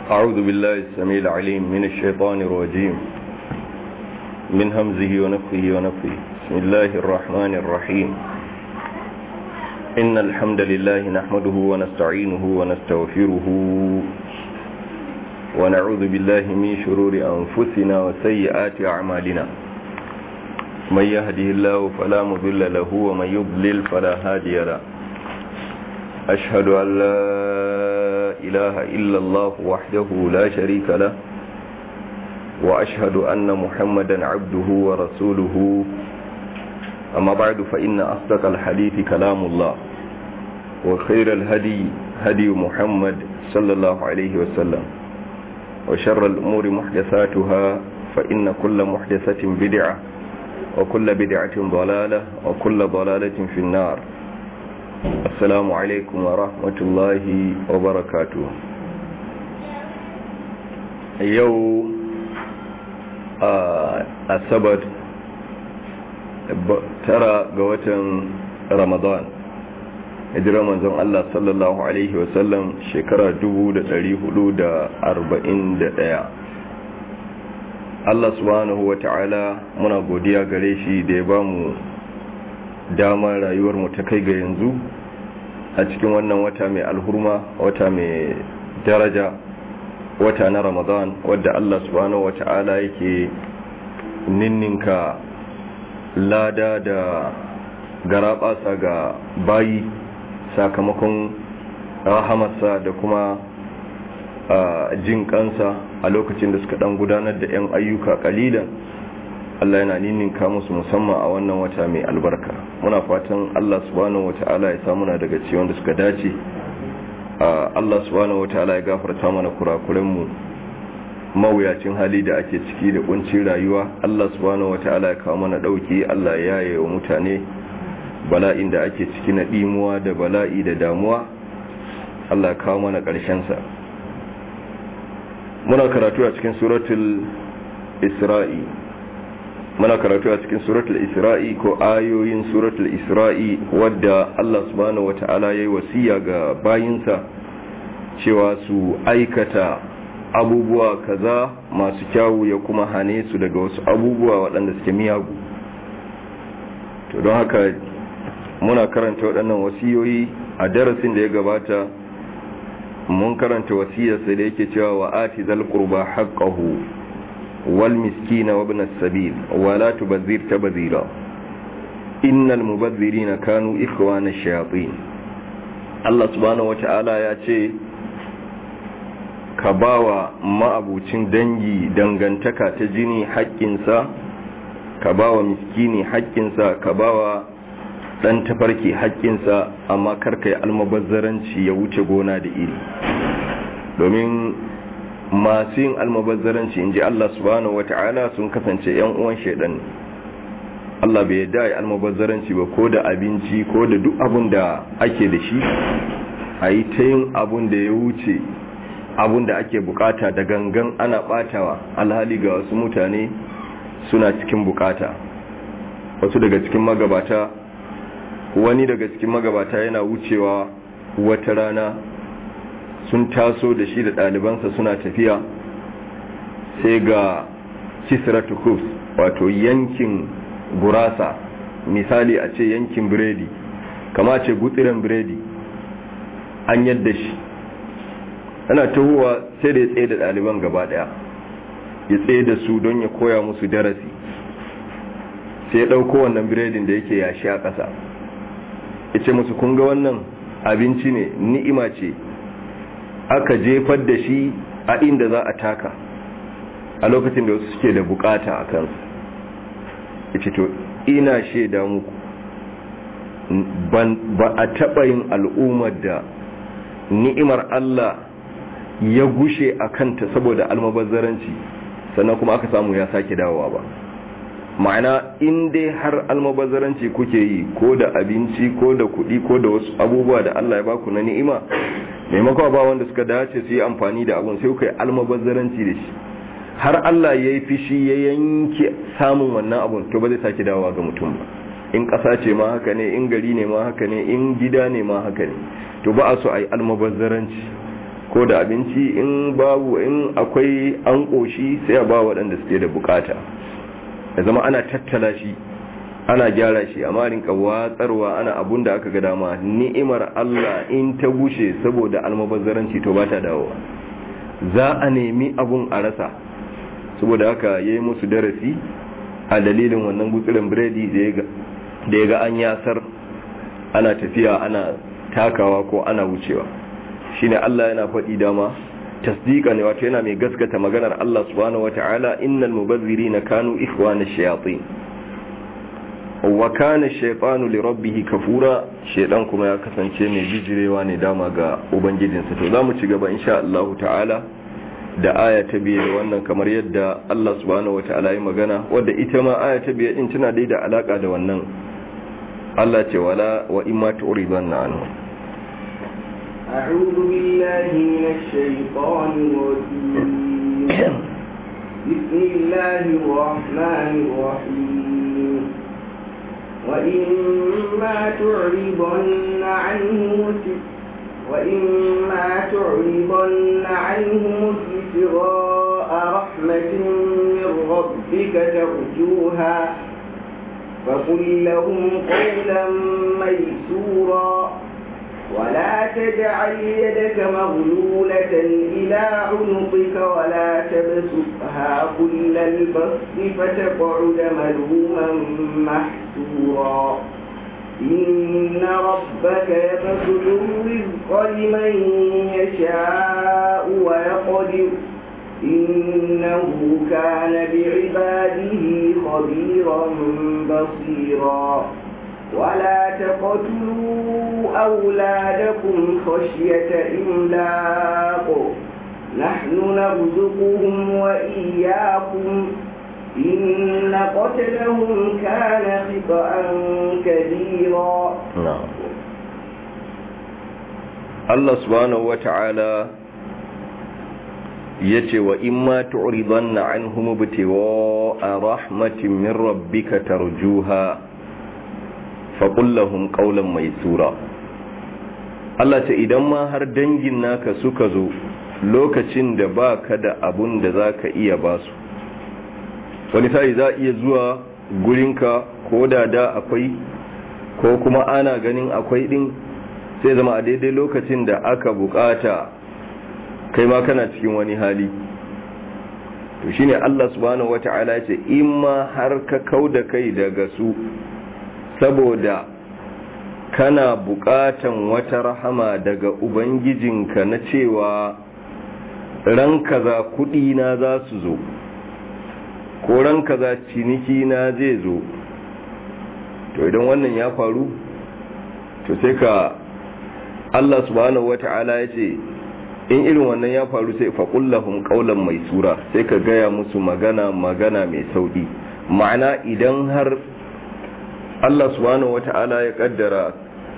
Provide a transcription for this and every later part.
أعوذ بالله السميع العليم من الشيطان الرجيم من همزه ونفخه ونفخه بسم الله الرحمن الرحيم إن الحمد لله نحمده ونستعينه ونستغفره ونعوذ بالله من شرور أنفسنا وسيئات أعمالنا من يهده الله فلا مضل له ومن يضلل فلا هادي له أشهد أن لا إله إلا الله وحده لا شريك له وأشهد أن محمدا عبده ورسوله أما بعد فإن أصدق الحديث كلام الله وخير الهدي هدي محمد صلى الله عليه وسلم وشر الأمور محدثاتها فإن كل محدثة بدعة وكل بدعة ضلالة وكل ضلالة في النار السلام عليكم ورحمة الله وبركاته يو أسبت ترى قوة رمضان hijirar manzon Allah sallallahu Alaihi wasallam shekara 441 Allah subhanahu wa ta'ala muna godiya gare shi da ya ba mu damar rayuwar mu ta kai ga yanzu a cikin wannan wata mai alhurma wata mai daraja wata na ramadan wadda Allah subhanahu wa ta'ala yake ninninka lada da garaɓasa ga bayi sakamakon rahamarsa da kuma jin kansa a lokacin da suka dan gudanar da 'yan ayyuka kalilan Allah yana ninninka musu musamman a wannan wata mai albarka muna fatan Allah subhanahu wata'ala ya samu na daga ciwon da suka dace Allah subhanahu wata'ala ya gafarta mana kurakurenmu mawuyacin hali da ake ciki da kuncin rayuwa Allah subhanahu wata'ala ya kawo mana dauki Allah ya yaye wa mutane bala'in da ake ciki na ɗimuwa da bala'i da damuwa Allah kawo mana sa muna karatu a cikin suratul isra'i muna karatu a cikin suratul isra'i ko ayoyin suratul isra'i wadda Allah subhanahu wata'ala ya yi wasiya ga bayinsa cewa su aikata abubuwa kaza masu kyawu ya kuma hane su daga wasu abubuwa waɗanda suke miyagu to don haka muna karanta waɗannan wasiyoyi a darasin da ya gabata mun karanta wasiyarsa da yake cewa wa ati zal qurba haqqahu wal miskina wa ibn as-sabil wa la tubadhir tabdhira innal mubadhirina kanu ikhwana ash-shayatin Allah subhanahu wata'ala ya ce ka bawa ma'abucin dangi dangantaka ta jini haƙƙinsa ka bawa miskini haƙƙinsa ka bawa dan tafarki haƙƙinsa amma karka yi almabazzaranci ya wuce gona da iri domin masu yin almabazzaranci in ji Allah subhanahu wata'ala sun kasance yan uwan shaidan Allah bai yadda yi almabazzaranci ba ko da abinci ko da duk abun da ake da shi a yi ta yin abun da ya wuce abun da ake bukata da gangan ana batawa alhali ga wasu mutane suna cikin bukata wasu daga cikin magabata wani daga cikin magabata yana wucewa wata rana sun taso da shi da ɗalibansa suna tafiya sai ga kisratu kufs wato yankin gurasa misali a ce yankin biredi kama ce gutsiren biredi an yadda shi ana tahowa sai da ya tsaye da ɗaliban gaba ɗaya ya tsaye da su don ya koya musu darasi sai ya ɗauko wannan biredin da yake yashi a ƙasa ya ce musu kunga wannan abinci ne ni'ima ce aka jefar da shi a inda za a taka a lokacin da wasu suke da bukata a kansu ya ce to ina shaida muku ba a taɓa yin al'ummar da ni'imar Allah ya gushe a kanta saboda almabazzaranci sannan kuma aka samu ya sake dawowa ba ma'ana in dai har almabazzaranci kuke yi ko da abinci ko da kuɗi ko da wasu abubuwa da Allah ya baku na ni'ima maimakon ba wanda suka dace su yi amfani da abun sai kuka yi almabazzaranci da shi har Allah ya yi fishi ya yanke samun wannan abun to ba zai sake dawowa ga mutum ba in ƙasa ce ma haka ne in gari ne ma haka ne in gida ne ma haka ne to ba a so a yi almabazzaranci ko da abinci in babu in akwai an ƙoshi sai a ba waɗanda suke da bukata da zama ana tattala shi ana gyara shi amma rinka watsarwa ana abun da aka ga dama ni'imar Allah in ta gushe saboda almabazzaranci to ba ta dawowa za a nemi abun a rasa saboda haka yayi musu darasi a dalilin wannan gutsirin biredi da ya ga an yasar ana tafiya ana takawa ko ana wucewa shine Allah yana faɗi dama tasdiqa ne wato yana mai gaskata maganar Allah subhanahu wataala innal mubazzirina kanu ikhwana shayatin wa kana shaytanu li rabbih kafura shaydan kuma ya kasance mai bijirewa ne dama ga ubangijinsa to zamu ci gaba insha Allah ta'ala da aya ta biye da wannan kamar yadda Allah subhanahu wataala ya magana wadda ita ma aya ta biye din tana dai da alaka da wannan Allah ce wala wa imma tu'ridanna anhu أعوذ بالله من الشيطان الرجيم بسم الله الرحمن الرحيم وإما تعرضن عنه وإما تعرضن عنهم ابتغاء رحمة من ربك ترجوها فقل لهم قولا ميسورا ولا تجعل يدك مغلولة إلى عنقك ولا تبسطها كل البسط فتقعد ملوما محسورا إن ربك يبسط الرزق لمن يشاء ويقدر إنه كان بعباده خبيرا بصيرا ولا تقتلوا أولادكم خشية إملاق نحن نرزقهم وإياكم إن قتلهم كان خطأ كبيرا نعم الله سبحانه وتعالى yace wa imma tu'ridanna anhum ibtiwa rahmatin min rabbika tarjuha faqul lahum qawlan maysura Allah ce idan ma har dangin naka suka zo lokacin da baka da abun da zaka iya basu wani sai za iya zuwa gurinka ko da da akwai ko kuma ana ganin akwai din sai zama a daidai lokacin da aka bukata kai ma kana cikin wani hali to shine Allah subhanahu wata'ala ce in ma har ka kauda kai daga su saboda kana bukatan wata rahama daga ubangijinka na cewa ran kaza kudi na za su zo ko ran kaza ciniki na zai zo to idan wannan ya faru to sai ka Allah subhanahu wata'ala ya ce in irin wannan ya faru sai faƙullahun ƙaunar mai sura sai ka gaya musu magana magana mai sauƙi ma'ana idan har Allah subhanahu wata'ala ya ƙaddara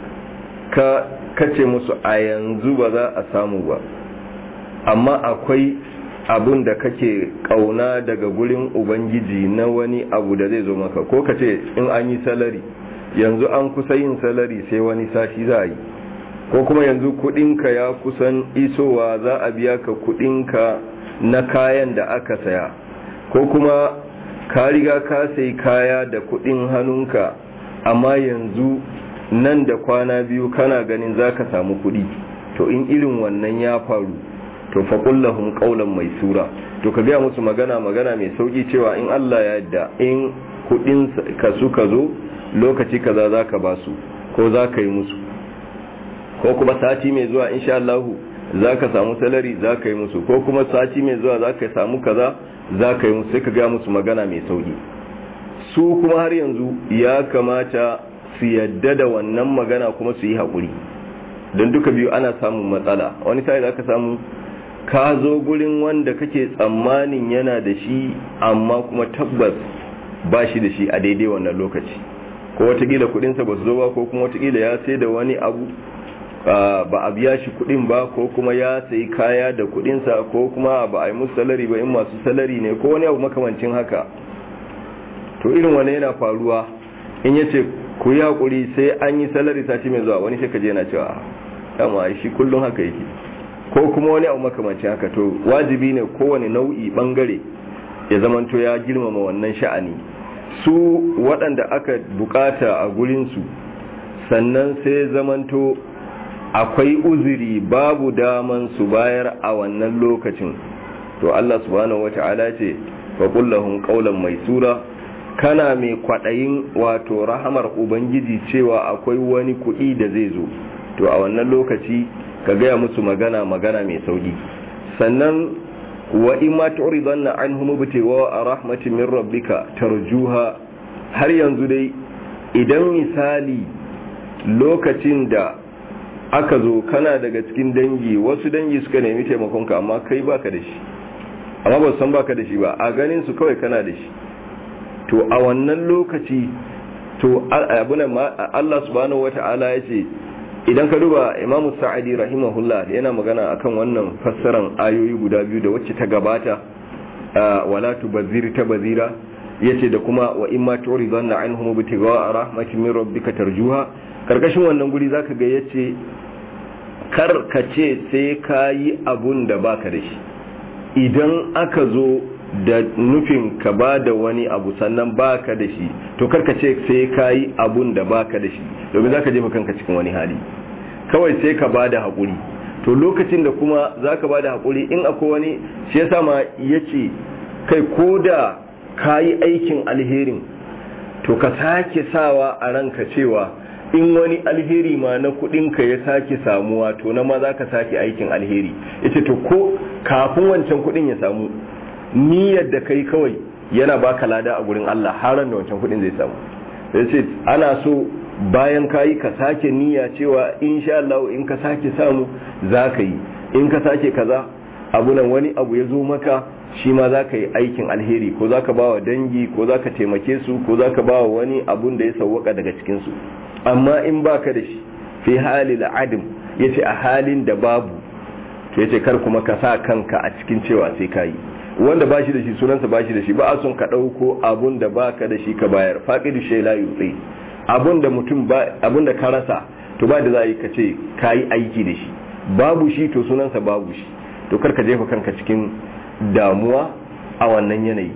ka kace musu a yanzu ba za a samu ba amma akwai abun da kake ƙauna daga gurin ubangiji na wani abu da zai zo maka ko kace in an yi salari yanzu an kusa yin salari sai wani sati za a yi ko kuma yanzu kudinka ya kusan isowa za a biya ka kudinka na kayan da aka saya ko kuma ka riga ka sai kaya da kudin hannunka amma yanzu nan da kwana biyu kana ganin za ka samu kudi to in irin wannan ya faru to faƙullahun ƙaunar mai sura to ka gaya musu magana magana mai sauƙi cewa in Allah ya yadda in kudin ka suka zo lokaci kaza za ka ba su ko za ka yi musu ko kuma sati mai zuwa insha Allah za ka samu salari za ka yi musu ko kuma sati mai zuwa za ka samu kaza za ka yi musu sai ka gaya musu magana mai sauki su kuma har yanzu ya kamata su yadda da wannan magana kuma su yi haƙuri don duka biyu ana samun matsala wani sai za ka samu ka zo gurin wanda kake tsammanin yana da shi amma kuma tabbas ba shi da shi a daidai wannan lokaci ko watakila kudinsa ba su zo ba ko kuma watakila ya sai da wani abu ba a biya shi kudin ba ko kuma ya sayi kaya da kudinsa ko kuma ba a yi musu salari ba in masu salari ne ko wani abu makamancin haka to irin wani yana faruwa in ya ce ku yi haƙuri sai an yi salari sati mai zuwa wani shekaje yana cewa dama shi kullum haka yake ko kuma wani abu makamancin haka to wajibi ne kowane nau'i bangare ya zamanto ya girmama wannan sha'ani su waɗanda aka bukata a gurinsu sannan sai zamanto akwai uzuri babu daman su bayar a wannan lokacin to Allah subhanahu wata'ala ce fa kullahum qawlan maisura kana mai kwadayin wato rahamar ubangiji cewa akwai wani kuɗi da zai zo to a wannan lokaci ka gaya musu magana magana mai sauki sannan wa in ma tu'ridanna anhum bitiwa rahmatin min rabbika tarjuha har yanzu dai idan misali lokacin da aka zo kana daga cikin dangi wasu dangi suka nemi taimakonka amma kai baka da shi amma ba san baka da shi ba a ganin su kawai kana da shi to a wannan lokaci to abuna Allah subhanahu wata'ala ya ce idan ka duba Imam Sa'adi rahimahullah yana magana akan wannan fassaran ayoyi guda biyu da wacce ta gabata wala tubazir ta bazira yace da kuma wa imma turidanna anhum bitiga rahmatin min rabbika tarjuha karkashin wannan guri zaka ga yace kar ka ce sai kayi abun da baka da shi idan aka zo da nufin ka ba da wani abu sannan baka da shi to karka ce sai kayi abun da baka da shi domin zaka jefa kanka cikin wani hali kawai sai ka ba da haƙuri to lokacin da kuma zaka ba da haƙuri in akwai wani shi yasa ma yace kai ko da kayi aikin alherin to ka sake sawa a ranka cewa in wani alheri ma na kudinka ya sake samuwa to na ma za ka sake aikin alheri ita to ko kafin wancan kudin ya samu niyyar da kai kawai yana baka lada a gurin Allah haran da wancan kudin zai samu sai ce ana so bayan kayi ka sake niyya cewa insha Allah in ka sake samu za ka yi in ka sake kaza abu nan wani abu ya zo maka shi ma za ka yi aikin alheri ko za ka ba wa dangi ko za ka taimake su ko za ka ba wa wani abun da ya sauwaka daga cikinsu amma in baka da shi fi halil adam ya ce a halin da babu to ya ce kar kuma ka sa kanka a cikin cewa sai ka yi wanda ba shi da shi sunansa ba shi da shi ba a son ka ɗauko abun da baka da shi ka bayar faƙidu shai la yutsi abun da mutum ba abun da ka rasa to ba da za a yi ka ce ka yi aiki da shi babu shi to sunansa babu shi to kar ka jefa kanka cikin damuwa a wannan yanayi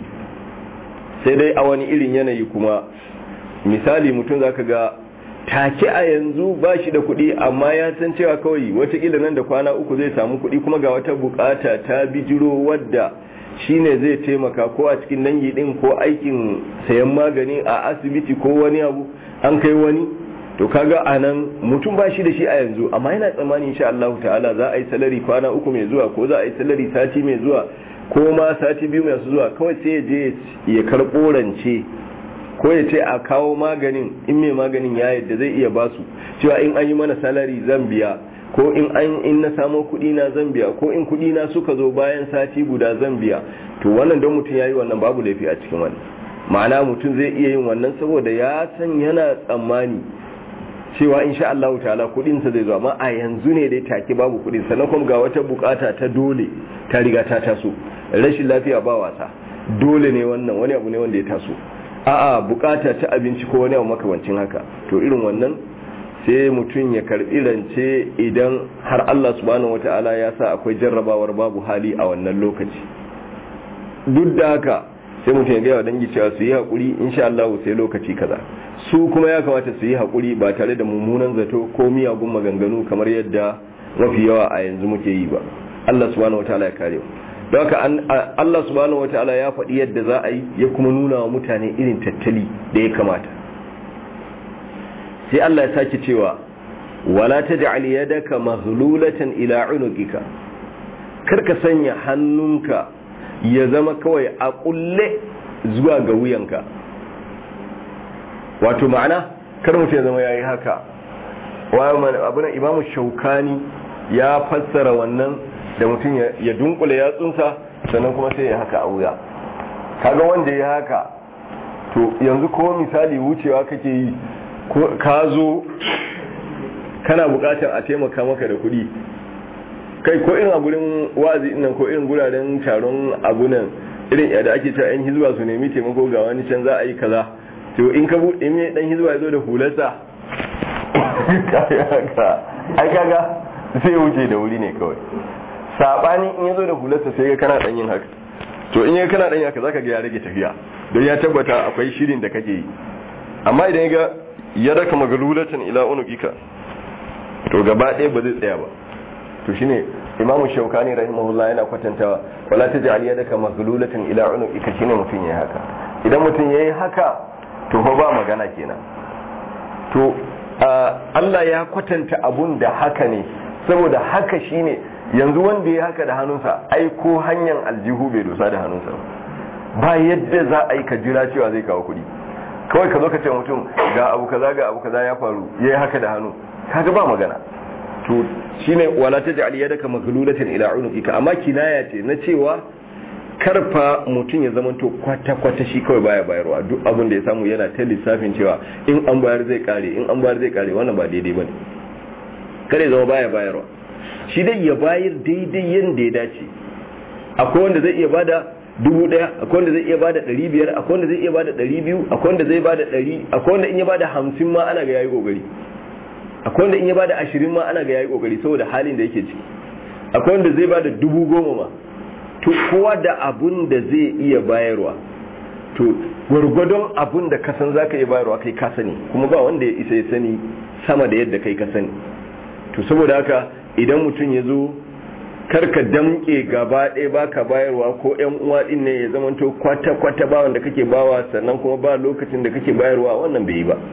sai dai a wani irin yanayi kuma misali mutum zaka ga take a yanzu ba shi da kuɗi amma ya san cewa kawai watakila nan da kwana uku zai samu kuɗi kuma ga wata bukata ta bijiro wadda shine zai taimaka ko a cikin dangi din ko aikin sayan magani a asibiti ko wani abu an kai wani to kaga anan mutum ba shi da shi a yanzu amma yana tsammani insha Allah ta'ala za a yi salari kwana uku mai zuwa ko za a yi salari sati mai zuwa ko ma sati biyu mai zuwa kawai sai ya je ya karɓo rance ko ya ce a kawo maganin in mai maganin ya yadda zai iya basu cewa in an yi mana salari zan biya ko in an in na samo kuɗi na zan biya ko in kuɗi na suka zo bayan sati guda zan biya to wannan don mutum ya yi wannan babu laifi a cikin wannan ma'ana mutum zai iya yin wannan saboda ya san yana tsammani cewa insha Allah ta'ala kudin sa zai zo amma a yanzu ne dai take babu kudin sannan kuma ga wata bukata ta dole ta riga ta taso rashin lafiya ba wasa dole ne wannan wani abu ne wanda ya taso a'a bukata ta abinci ko wani abu makamancin haka to irin wannan sai mutum ya karbi rance idan har Allah subhanahu wata'ala ya sa akwai jarrabawar babu hali a wannan lokaci duk da haka sai mutum ya gaya wa dangi cewa su yi haƙuri insha Allah sai lokaci kaza su kuma ya kamata su yi haƙuri ba tare da mummunan zato ko miyagun maganganu kamar yadda mafi yawa a yanzu muke yi ba Allah subhanahu wataala ya kare don haka Allah subhanahu wataala ya faɗi yadda za a yi ya kuma nuna wa mutane irin tattali da ya kamata sai Allah ya sake cewa wala taj'al yadaka maghlulatan ila unuqika karka sanya hannunka ya zama kawai a kulle zuwa ga wuyanka wato ma'ana kar mutum ya zama ya yi haka abinan imamu shaukani ya fassara wannan da mutum ya dunkule yatsunsa sannan kuma sai ya haka a wuya kaga wanda ya haka to yanzu ko misali wucewa kake yi ka zo kana bukatar a taimaka maka da kuɗi kai ko irin a gurin wazi nan ko irin guraren taron abunan irin yadda ake cewa yan hizba su nemi taimako ga wani can za a yi kaza to in ka buɗe mai dan hizba ya zo da hularsa ai kaga sai wuce da wuri ne kawai sabani in yazo da hularsa sai ga kana dan yin haka to in ya kana dan yin haka zaka ga ya rage tafiya don ya tabbata akwai shirin da kake yi amma idan ga ya raka magalulatan ila unuqika to gaba ɗaya ba zai tsaya ba to shine imamu shaukani rahimahullah yana kwatantawa wala taj'al yadaka maglulatan ila unuqika shine mutun yayi haka idan mutun yayi haka to fa ba magana kenan to Allah ya kwatanta abun da haka ne saboda haka shine yanzu wanda ya haka da hannunsa ai ko hanyar aljihu bai dosa da hannunsa ba yadda za a yi ka jira cewa zai kawo kuɗi kawai ka zo ka ce mutum ga abu kaza ga abu kaza ya faru yayi haka da hannu kaga ba magana to shine wala taj'al yadaka maghlulatan ila unuqika amma kinaya ce na cewa karfa mutum ya zama to kwata kwata shi kawai baya bayarwa duk abin da ya samu yana ta lissafin cewa in an bayar zai kare in an bayar zai kare wannan ba daidai bane kare zama baya bayarwa shi dai ya bayar daidai yanda ya dace akwai wanda zai iya bada dubu daya akwai wanda zai iya bada ɗari biyar akwai wanda zai iya bada ɗari biyu akwai wanda zai bada ɗari akwai wanda in ya bada hamsin ma ana ga yayi kokari akwai wanda in ya bada ashirin ma ana ga yayi kokari saboda halin da yake ciki akwai wanda zai bada dubu goma ma to kowa da abun da zai iya bayarwa to gwargwadon abun da ka san zaka iya bayarwa kai ka sani kuma ba wanda ya isa ya sani sama da yadda kai ka sani to saboda haka idan mutum ya zo karka damke gaba ɗaya baka bayarwa ko yan uwa din ne ya zamanto kwata kwata ba wanda kake bawa sannan kuma ba lokacin da kake bayarwa wannan bai yi ba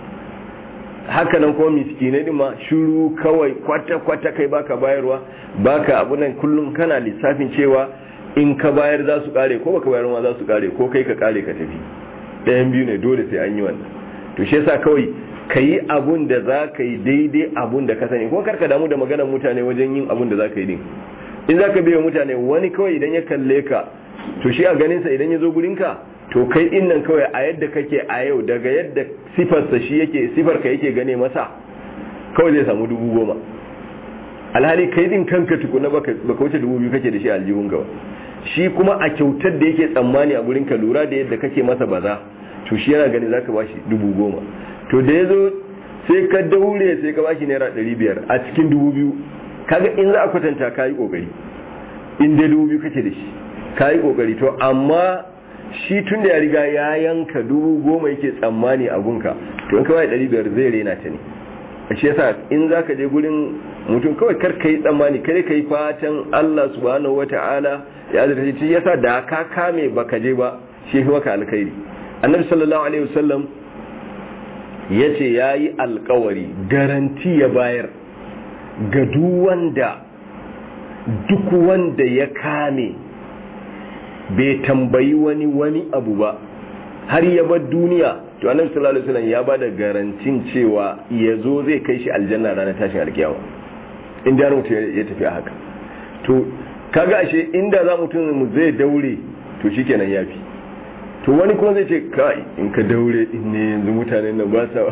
hakanan kuma miskinai din ma shiru kawai kwata-kwata kai baka bayarwa baka abunan kullum kana lissafin cewa in ka bayar za su kare ko baka bayar ma za su kare ko kai ka kare ka tafi ɗayan biyu ne dole sai an yi wannan to shi yasa kawai ka yi abun da za ka yi daidai abun da ka sani kuma karka damu da maganar mutane wajen yin abun da za ka yi din in za ka biya mutane wani kawai idan ya kalle ka to shi a ganinsa idan ya zo gurinka to kai din nan kawai a yadda kake a yau daga yadda sifarsa shi yake sifarka yake gane masa kawai zai samu dubu goma alhali kai din kanka tukuna baka wuce dubu biyu kake da shi aljihun gaba shi kuma a kyautar da yake tsammani a gurinka lura da yadda kake masa baza to shi yana gani zaka bashi dubu goma to da ya zo sai ka daure sai ka bashi naira ɗari biyar a cikin dubu biyu kaga in za a kwatanta ka yi ƙoƙari in dai dubu biyu kake da shi ka yi ƙoƙari to amma shi tun da ya riga ya yanka dubu goma yake tsammani a gunka to in kawai ɗari biyar zai rena ta ne a shi yasa in za ka je gurin mutum kawai kar ka yi tsammani kare ka yi fatan Allah subhanahu wa ta'ala ya zata shi yasa da ka kame baka je ba shi fi maka alkhairi annabi sallallahu alaihi wasallam ya ce ya yi alkawari garanti ya bayar ga duk wanda duk wanda ya kame bai tambayi wani wani abu ba har ya bar duniya to annabi sallallahu alaihi wasallam ya bada garantin cewa ya zo zai kai shi aljanna ranar tashin alkiyama inda ya mutu ya tafi a haka to kaga ashe inda za mutum mu zai daure to shikenan yafi to wani kuma zai ce kai in ka daure in ne yanzu mutanen nan ba sa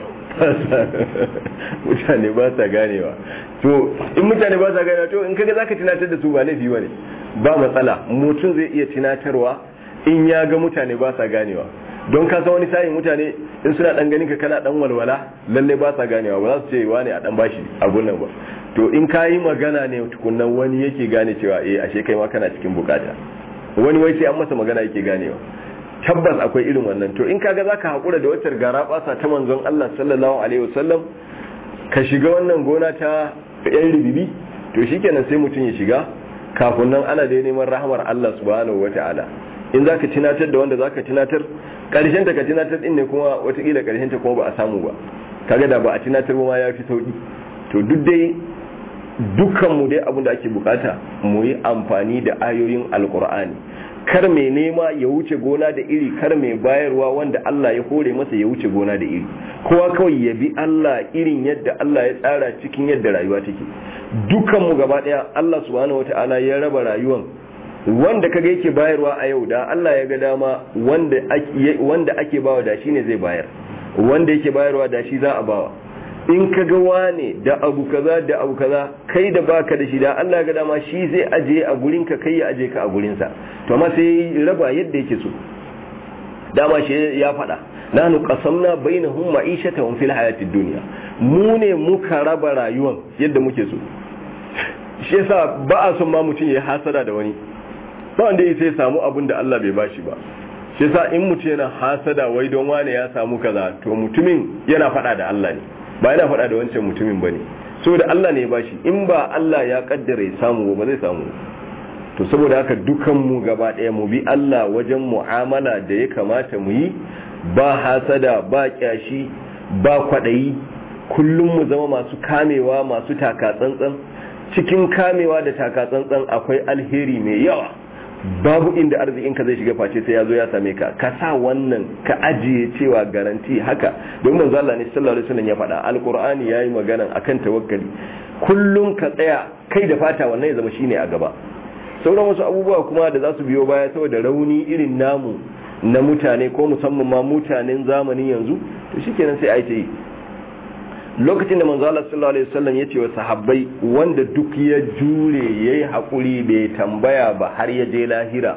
mutane ba sa ganewa to in mutane ba sa ganewa to in kaga zaka tunatar da su ba laifi bane ba matsala mutum zai iya tunatarwa in ya ga mutane ba sa ganewa don ka san wani sa'in mutane in suna dan ganin ka kana dan walwala lalle ba sa ganewa ba za su ce wani a dan bashi abun nan ba to in ka yi magana ne tukunnan wani yake gane cewa eh ashe kai ma kana cikin bukata wani wai sai an masa magana yake ganewa tabbas akwai irin wannan to in kaga zaka hakura da wacce gara basa ta manzon Allah sallallahu alaihi wasallam ka shiga wannan gona ta yan ribibi to shikenan sai mutum ya shiga kafin nan ana da neman rahmar Allah subhanahu wataala in zaka tunatar da wanda zaka tunatar karshen ta ka tunatar din ne kuma watakila karshen ta kuma ba a samu ba kaga da ba a tunatar ba ma yafi sauki to duk dai dukkan mu dai abin da ake bukata mu yi amfani da ayoyin alkur'ani kar mai nema ya wuce gona da iri kar mai bayarwa wanda Allah ya hore masa ya wuce gona da iri kowa kawai ya bi Allah irin yadda Allah ya tsara cikin yadda rayuwa take dukan mu gaba daya Allah subhanahu wataala ya raba rayuwan wanda kaga yake bayarwa a yau da Allah ya ga dama wanda ake wanda ake bawa da shi ne zai bayar wanda yake bayarwa da shi za a bawa in ka ga wane da abu kaza da abu kaza kai da baka da shi da Allah ga dama shi zai aje a gurin ka kai ya aje ka a gurin sa to amma sai raba yadda yake so dama shi ya faɗa nanu qasamna bainahum ma'ishatahum fil hayatid dunya mu ne muka raba rayuwan yadda muke so shi yasa ba a son ma mutum ya hasada da wani ba wanda ya sai samu abin da Allah bai bashi ba shi yasa in mutum yana hasada wai don wane ya samu kaza to mutumin yana fada da Allah ne ba yana fada da wancan mutumin bane saboda Allah ne ya bashi in ba Allah ya kaddara ya samu ba zai samu to saboda haka dukan mu gaba daya mu bi Allah wajen mu'amala da ya kamata mu yi ba hasada ba kyashi ba kwadayi kullum mu zama masu kamewa masu taka tsantsan cikin kamewa da taka tsantsan akwai alheri mai yawa babu inda arzikinka zai shiga face sai ya zo ya same ka ka sa wannan ka ajiye cewa garanti haka don manzo Allah ne sallallahu alaihi wasallam ya faɗa alqur'ani yayi magana akan tawakkali kullum ka tsaya kai da fata wannan ya zama shine a gaba sauran wasu abubuwa kuma da za su biyo baya saboda rauni irin namu na mutane ko musamman ma mutanen zamanin yanzu to shikenan sai a yi lokacin da manzo Allah sallallahu alaihi wasallam yace wa sahabbai wanda duk ya jure yayi hakuri bai tambaya ba har ya je lahira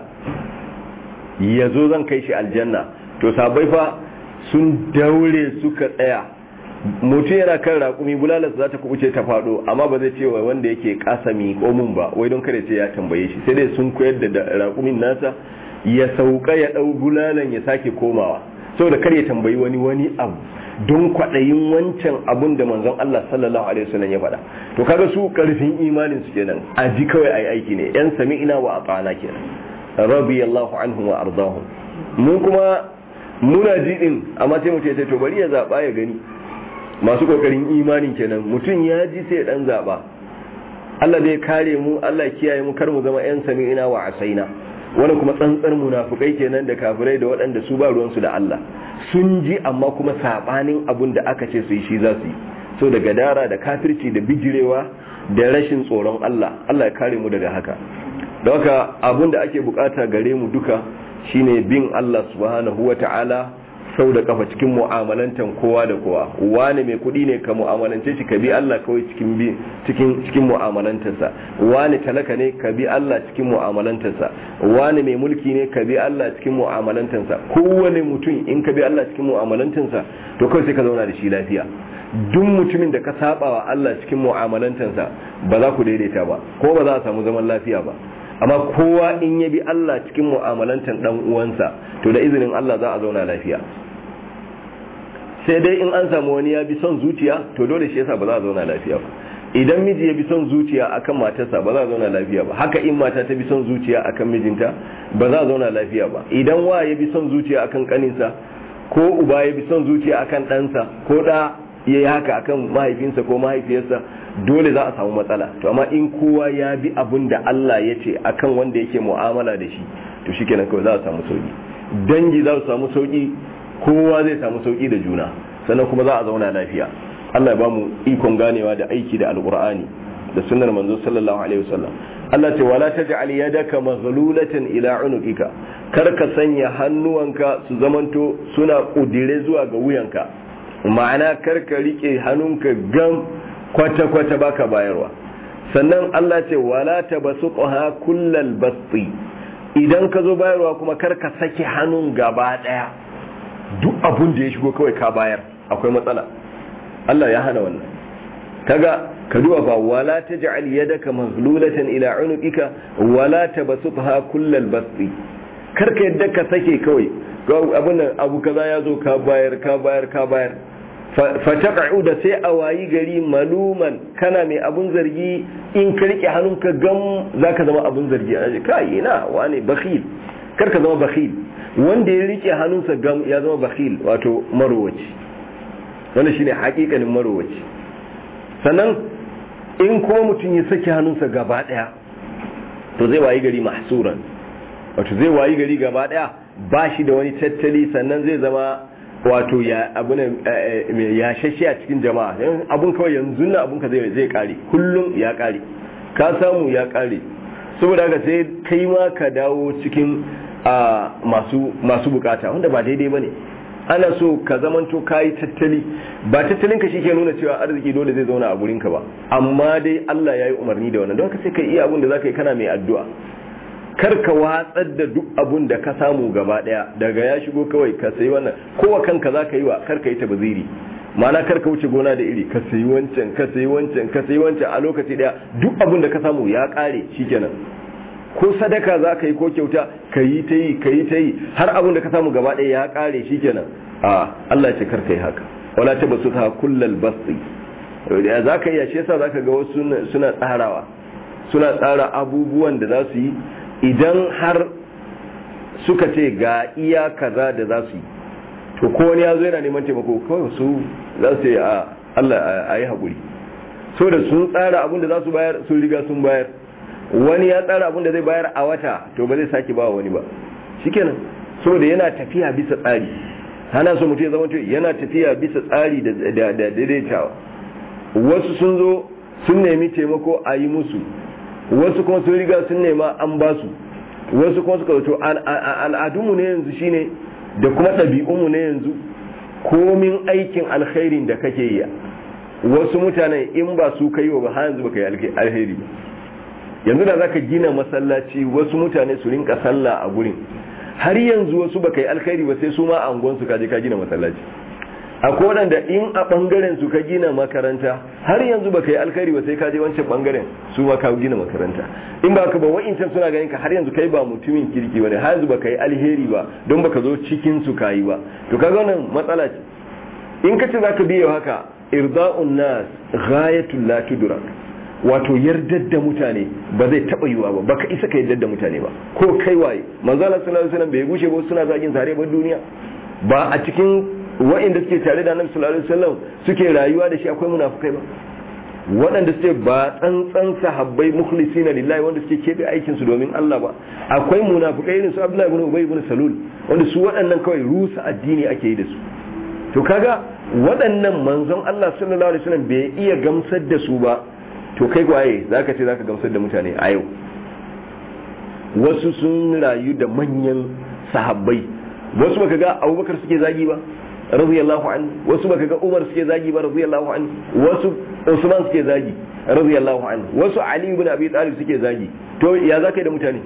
yazo zan kai shi aljanna to sahabbai fa sun daure suka tsaya mutum yana kan raƙumi bulalarsa za ta kubuce ta faɗo amma ba zai ce wa wanda yake kasami komun ba wai don kare ce ya tambaye shi sai dai sun koyar da raƙumin nasa ya sauka ya ɗau bulalan ya sake komawa saboda kar ya tambayi wani wani abu don kwaɗayin wancan abun da manzon Allah sallallahu alaihi wasallam ya faɗa to kaga su karfin imanin su kenan a ji kawai ayi aiki ne yan sami'ina wa atana kenan radiyallahu anhum wa ardahum mu kuma muna ji din amma sai mu ce to bari ya zaba ya gani masu kokarin imanin kenan mutum ya ji sai dan zaba Allah zai kare mu Allah kiyaye mu kar mu zama yan sami'ina wa asaina wani kuma tsantsar munafukai kenan da kafirai da waɗanda su ba ruwansu da Allah sun ji amma kuma sabanin abun da aka ce su yi shi za su yi so da gadara da kafirci da bijirewa da rashin tsoron Allah Allah ya kare mu daga haka da haka abun da ake bukata gare mu duka shine bin Allah subhanahu wata'ala sau da kafa cikin mu'amalantan kowa da kowa wani mai kuɗi ne ka mu'amalance shi ka bi Allah kawai cikin bi cikin cikin mu'amalantarsa wani talaka ne ka bi Allah cikin mu'amalantarsa wani mai mulki ne ka bi Allah cikin mu'amalantarsa kowane mutum in ka bi Allah cikin mu'amalantarsa to kawai sai ka zauna da shi lafiya duk mutumin da ka saba wa Allah cikin mu'amalantarsa ba za ku daidaita ba ko ba za a samu zaman lafiya ba amma kowa in ya bi Allah cikin mu'amalantar dan uwansa to da izinin Allah za a zauna lafiya sai dai in an samu wani ya bi son zuciya to dole shi yasa ba za a zauna lafiya ba idan miji ya bi son zuciya akan matarsa ba za a zauna lafiya ba haka in mata ta bi son zuciya akan mijinta ba za a zauna lafiya ba idan wa ya bi son zuciya akan kaninsa ko uba ya bi son zuciya akan ɗansa ko da ya yi haka akan mahaifinsa ko mahaifiyarsa dole za a samu matsala to amma in kowa ya bi abin da Allah ya ce akan wanda yake mu'amala da shi to shikenan kawai za a samu sauki dangi za su samu sauki kowa zai samu sauki da juna sannan kuma za a zauna lafiya Allah ya ba mu ikon ganewa da aiki da alqur'ani da sunnar manzo sallallahu alaihi wasallam Allah ce wala taj'al yadaka maghlulatan ila unuqika kar ka sanya hannuwanka su zamanto suna kudire zuwa ga wuyanka ma'ana kar ka rike hannunka gam kwata kwata baka bayarwa sannan Allah ce wala tabasuqha kullal basti idan ka zo bayarwa kuma kar ka saki hannun gaba daya duk abun da ya shigo kawai ka bayar akwai matsala Allah ya hana wannan kaga ka duba fa wala taj'al yadaka maghlulatan ila unuqika wala tabsutha kullal basti karka yadda ka sake kawai abun nan abu kaza ya zo ka bayar ka bayar ka bayar fa taq'u da sai a wayi gari maluman kana mai abun zargi in ka rike hannunka gam zaka zama abun zargi a kai ina wane bakhil karka zama bakhil wanda ya rike hannunsa gam ya zama bakhil wato marowaci wannan shine hakikanin marowaci sannan in kuma mutum ya saki hannunsa gaba daya to zai wayi gari mahsuran wato zai wayi gari gaba daya ba shi da wani tattali sannan zai zama wato ya abuna ya shashi a cikin jama'a abun kawai yanzu na abun ka zai zai kare kullum ya kare ka samu ya kare saboda haka sai kai ma ka dawo cikin masu masu bukata wanda ba daidai bane ana so ka zamanto kayi tattali ba tattalinka shi ke nuna cewa arziki dole zai zauna a gurinka ba amma dai Allah ya yi umarni da wannan don ka sai ka iya abun da za ka yi kana mai addu'a kar ka watsar da duk abun da ka samu gaba daya daga ya shigo kawai ka sayi wannan kowa kanka za ka yi wa kar ka yi tabaziri ma'ana kar ka wuce gona da iri ka sayi wancan ka sayi wancan ka sayi wancan a lokaci daya duk abin da ka samu ya kare shikenan ko sadaka za ka yi ko kyauta ka yi ta yi ka yi ta yi har abin da ka samu gaba ɗaya ya kare shikenan a Allah ce kar ka yi haka wala ta basu ta kullal basti za ka iya shi yasa za ka ga wasu suna tsarawa suna tsara abubuwan da za su yi idan har suka ce ga iya kaza da za su yi to ko wani ya zo yana neman taimako kawai su za su yi a Allah a yi haƙuri so da sun tsara abin da za su bayar sun riga sun bayar wani ya tsara abin da zai bayar a wata to ba zai sake ba wani ba shikenan so da yana tafiya bisa tsari hana so mutum ya zama yana tafiya bisa tsari da daidaitawa wasu sun zo sun nemi taimako a yi musu wasu kuma sun riga sun nema an ba su wasu kuma suka to al'adunmu ne yanzu shine da kuma ɗabi'unmu ne yanzu komin aikin alkhairin da kake yi wasu mutane in ba su kai wa ba har yanzu baka yi alheri ba yanzu da zaka gina masallaci wasu mutane su rinka sallah a gurin har yanzu wasu baka yi alkhairi ba sai su ma a unguwansu ka je ka gina masallaci akwai waɗanda in a ɓangaren su ka gina makaranta har yanzu baka yi alkhairi ba sai ka je wancan ɓangaren su ma ka gina makaranta in ba ka ba wa'incan suna ganin ka har yanzu kai ba mutumin kirki bane har yanzu baka yi alheri ba don baka zo cikin su ka yi ba to kaga wannan matsala ce in ka ce zaka biye haka irda'un nas ghayatul la tudrak wato yardar da mutane ba zai taba yiwa ba baka isa ka yardar da mutane ba ko kai waye manzo Allah sallallahu alaihi wasallam bai gushe ba suna zagin tare ba duniya ba a cikin wa'inda suke tare da annabi sallallahu alaihi wasallam suke rayuwa da shi akwai munafukai ba waɗanda suke ba tsantsan sahabbai mukhlisina lillahi wanda suke kebe aikin su domin Allah ba akwai munafukai irin su Abdullahi ibn Ubay ibn Salul wanda su waɗannan kawai rusa addini ake yi da su to kaga waɗannan manzon Allah sallallahu alaihi wasallam bai iya gamsar da su ba to kai waye zaka ce zaka gamsar da mutane a yau wasu sun rayu da manyan sahabbai wasu baka ga Abubakar suke zagi ba radiyallahu anhu wasu baka ga Umar suke zagi ba radiyallahu anhu wasu Usman suke zagi radiyallahu anhu wasu Ali ibn Abi Talib suke zagi to ya zaka yi da mutane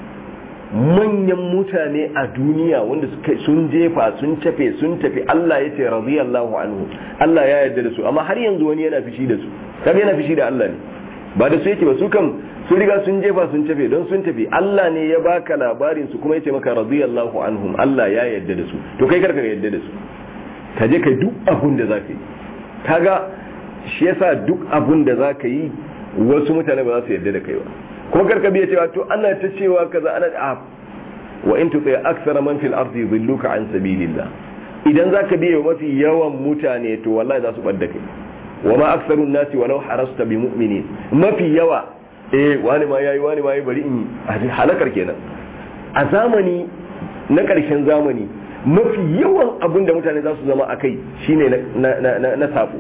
manyan mutane a duniya wanda suka sun jefa sun tafe sun tafi Allah ya ce radiyallahu anhu Allah ya yarda da su amma har yanzu wani yana fishi da su kaga yana fishi da Allah ne ba da su yake ba su kam sun riga sun jefa sun tafe don sun tafi Allah ne ya baka labarin su kuma ya ce maka radiyallahu anhum Allah ya yarda da su to kai karka yarda da su ka je kai duk abun da zaka yi kaga shi yasa duk abun da zaka yi wasu mutane ba za su yarda da kai ba ko karka biya cewa to ana ta cewa kaza ana a wa in tuti aksara man fil ardi yudilluka an sabilillah idan zaka biya mafi yawan mutane to wallahi za su badda kai wa ma aksarun nasi walau harasta bi mu'minin mafi yawa eh wani ma yayi wani ma yayi bari in yi halakar kenan a zamani na karshen zamani mafi yawan abin da mutane za su zama akai shine na na na, na sabo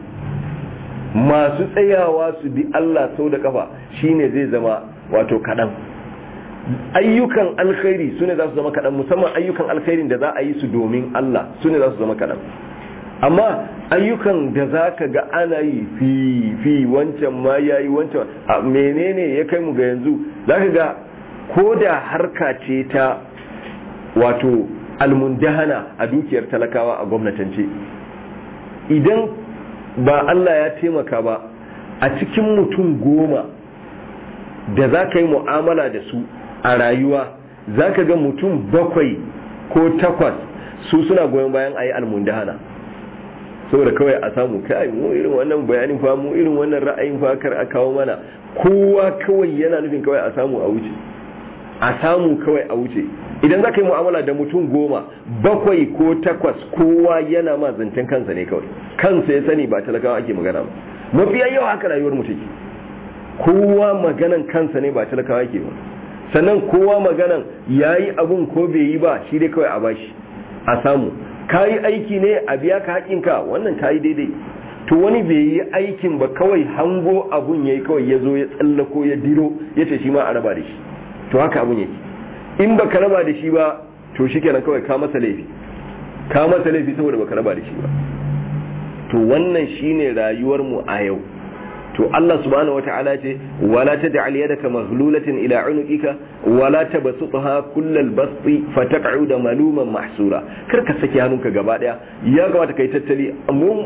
masu tsayawa su bi Allah sau da kafa shine zai zama wato kaɗan ayyukan alkhairi su ne za su zama kaɗan musamman ayyukan alkhairin da za a yi su domin Allah su ne za su zama kaɗan amma ayyukan da za ka ga ana yi fi fi wancan ma ya yi wancan a menene ya kai mu ga yanzu za ka ga ko da harka ce ta wato almundahana a dukiyar talakawa a gwamnatance idan ba Allah ya taimaka ba a cikin mutum goma da za ka yi mu'amala da su a rayuwa za ka ga mutum bakwai ko takwas su suna goyon bayan a yi almundahana saboda kawai a samu kai mu irin wannan bayanin fa mu irin wannan ra'ayin fa kar a kawo mana kowa kawai yana nufin kawai a samu a wuce a samu kawai a wuce idan za ka yi mu'amala da mutum goma bakwai ko takwas kowa yana ma zancen kansa ne kawai kansa ya sani ba talakawa ake magana ba mafiya yawa haka rayuwar mutum kowa maganan kansa ne ba talakawa yake ba sannan kowa maganan ya yi abun ko bai yi ba shi dai kawai a bashi a samu ka yi aiki ne a biya ka haƙinka wannan ka yi daidai to wani bai yi aikin ba kawai hango abun ya yi kawai ya zo ya tsallako ya diro ya ce shi ma a raba da shi to haka abun yake in ba ka raba da shi ba to shi kenan kawai ka masa laifi ka masa laifi saboda ba ka raba da shi ba to wannan shine rayuwar mu a yau to Allah subhanahu wata'ala ce wala taj'al yadaka maghlulatan ila unuqika wala tabsutha kullal basti fataq'uda maluman mahsura kar ka saki hannunka gaba daya ya kamata kai tattali mu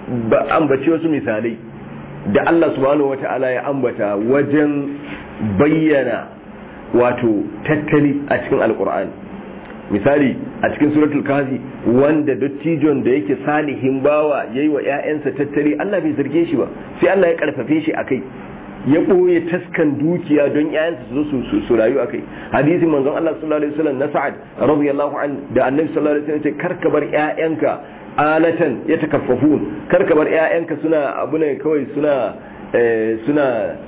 ba ambaci wasu misalai da Allah subhanahu wata'ala ya ambata wajen bayyana wato tattali a cikin alkur'ani misali a cikin suratul kafi wanda dattijon da yake salihin bawa yayi wa ƴaƴansa tattali Allah bai zarge shi ba sai Allah ya karfafe shi akai ya ɓoye taskan dukiya don ƴaƴansa su zo su rayu akai hadisin manzon Allah sallallahu alaihi wasallam na Sa'ad radiyallahu an da Annabi sallallahu alaihi wasallam ya ce karka bar ƴaƴanka alatan ya takaffafun karka bar ƴaƴanka suna abu ne kawai suna suna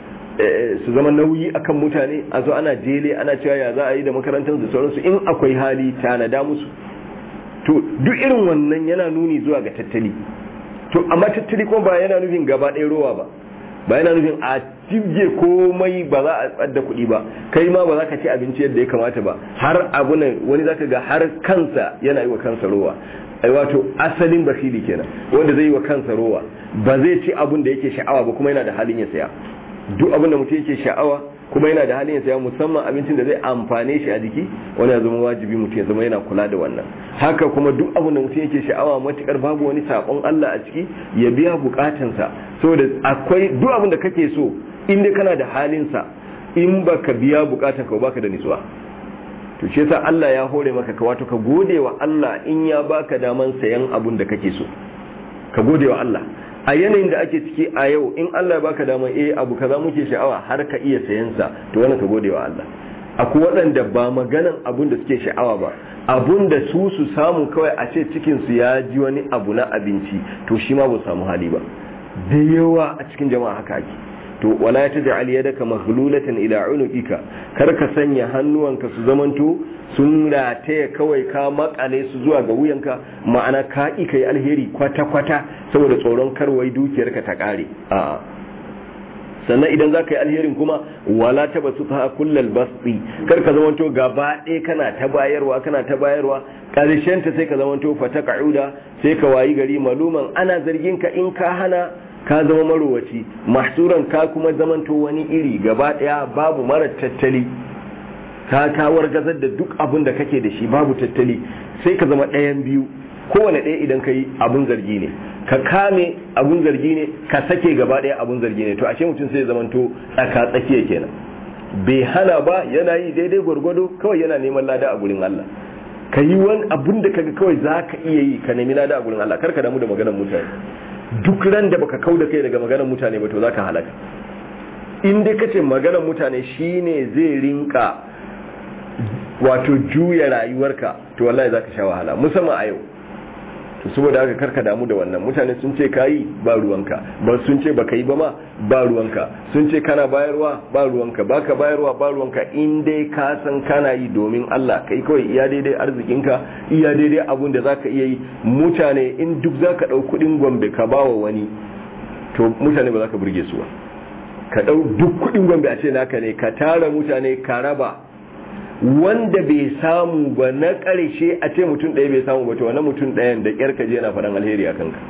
su zama nauyi akan mutane a zo ana jele ana cewa ya za a yi da makarantar da sauransu in akwai hali tanada musu to duk irin wannan yana nuni zuwa ga tattali to amma tattali kuma ba yana nufin gaba ɗaya rowa ba ba yana nufin a jibge komai ba za a tsadda kuɗi ba kai ma ba za ka ci abinci yadda ya kamata ba har abu ne wani zaka ga har kansa yana yi wa kansa rowa ai wato asalin bakili kenan wanda zai yi wa kansa rowa ba zai ci abun da yake sha'awa ba kuma yana da halin ya saya duk abin da mutum yake sha'awa kuma yana da halin ya saya musamman abincin da zai amfane shi a jiki wani ya zama wajibi mutum ya zama yana kula da wannan haka kuma duk abin da mutum yake sha'awa matukar babu wani sakon Allah a ciki ya biya bukatansa saboda akwai duk abin da kake so in dai kana da halin sa in baka biya bukatan ka baka da nutsuwa to shi yasa Allah ya hore maka ka wato ka gode wa Allah in ya baka daman sayan abun da kake so ka gode wa Allah a yanayin da ake ciki a yau in Allah ya baka dama eh abu kaza muke sha'awa har ka iya sayan sa to wannan ka gode wa Allah akwai waɗanda ba maganan abun da suke sha'awa ba abun da su su samu kawai a ce cikin su ya ji wani abu na abinci to shi ma ba samu hali ba da yawa a cikin jama'a haka ake to wala taj'al yadaka maghlulatan ila unuqika kar ka sanya hannuwanka su zamanto sun rataya kawai ka makale su zuwa ga wuyanka ma'ana ka ƙi ka yi alheri kwata-kwata saboda tsoron karwai dukiyarka ta ƙare a sannan idan za ka yi alherin kuma wala ta basu ta kullal basti kar ka zamanto gaba ɗaya kana ta bayarwa kana ta bayarwa ƙarshen ta sai ka zamanto fata ka'uda sai ka wayi gari maluman ana zargin ka in ka hana ka zama marowaci mahsuran ka kuma zamanto wani iri gaba ɗaya babu mara tattali ka kawar gazar da duk abin da kake da shi babu tattali sai ka zama ɗayan biyu kowane ɗaya idan ka yi abun zargi ne ka kame abun zargi ne ka sake gaba ɗaya abun zargi ne to ashe mutum sai zamanto tsaka tsakiya kenan bai hana ba yana yi daidai gwargwado kawai yana neman lada a gurin Allah ka yi wani abun da kaga kawai za ka iya yi ka nemi lada a gurin Allah kar ka damu da maganar mutane duk ran da baka kau da kai daga maganar mutane ba to za ka halaka in dai kace maganar mutane shine zai rinka wato juya rayuwarka to wallahi zaka sha wahala musamman a yau to saboda haka karka damu da wannan mutane sun ce kayi ba ruwanka ba sun ce baka yi ba ma ba ruwanka sun ce kana bayarwa ba ruwanka baka bayarwa ba ruwanka in dai ka san kana yi domin Allah kai kawai iya daidai arzikinka iya daidai abun da zaka iya yi mutane in duk zaka dau kudin gombe ka bawa wani to mutane ba za ka burge su ba ka dau duk kudin gombe a ce naka ne ka tara mutane ka raba wanda bai samu ba na ƙarshe a ce mutum ɗaya bai samu ba to wani mutum ɗayan da ƙyar ka je yana faɗan alheri a kanka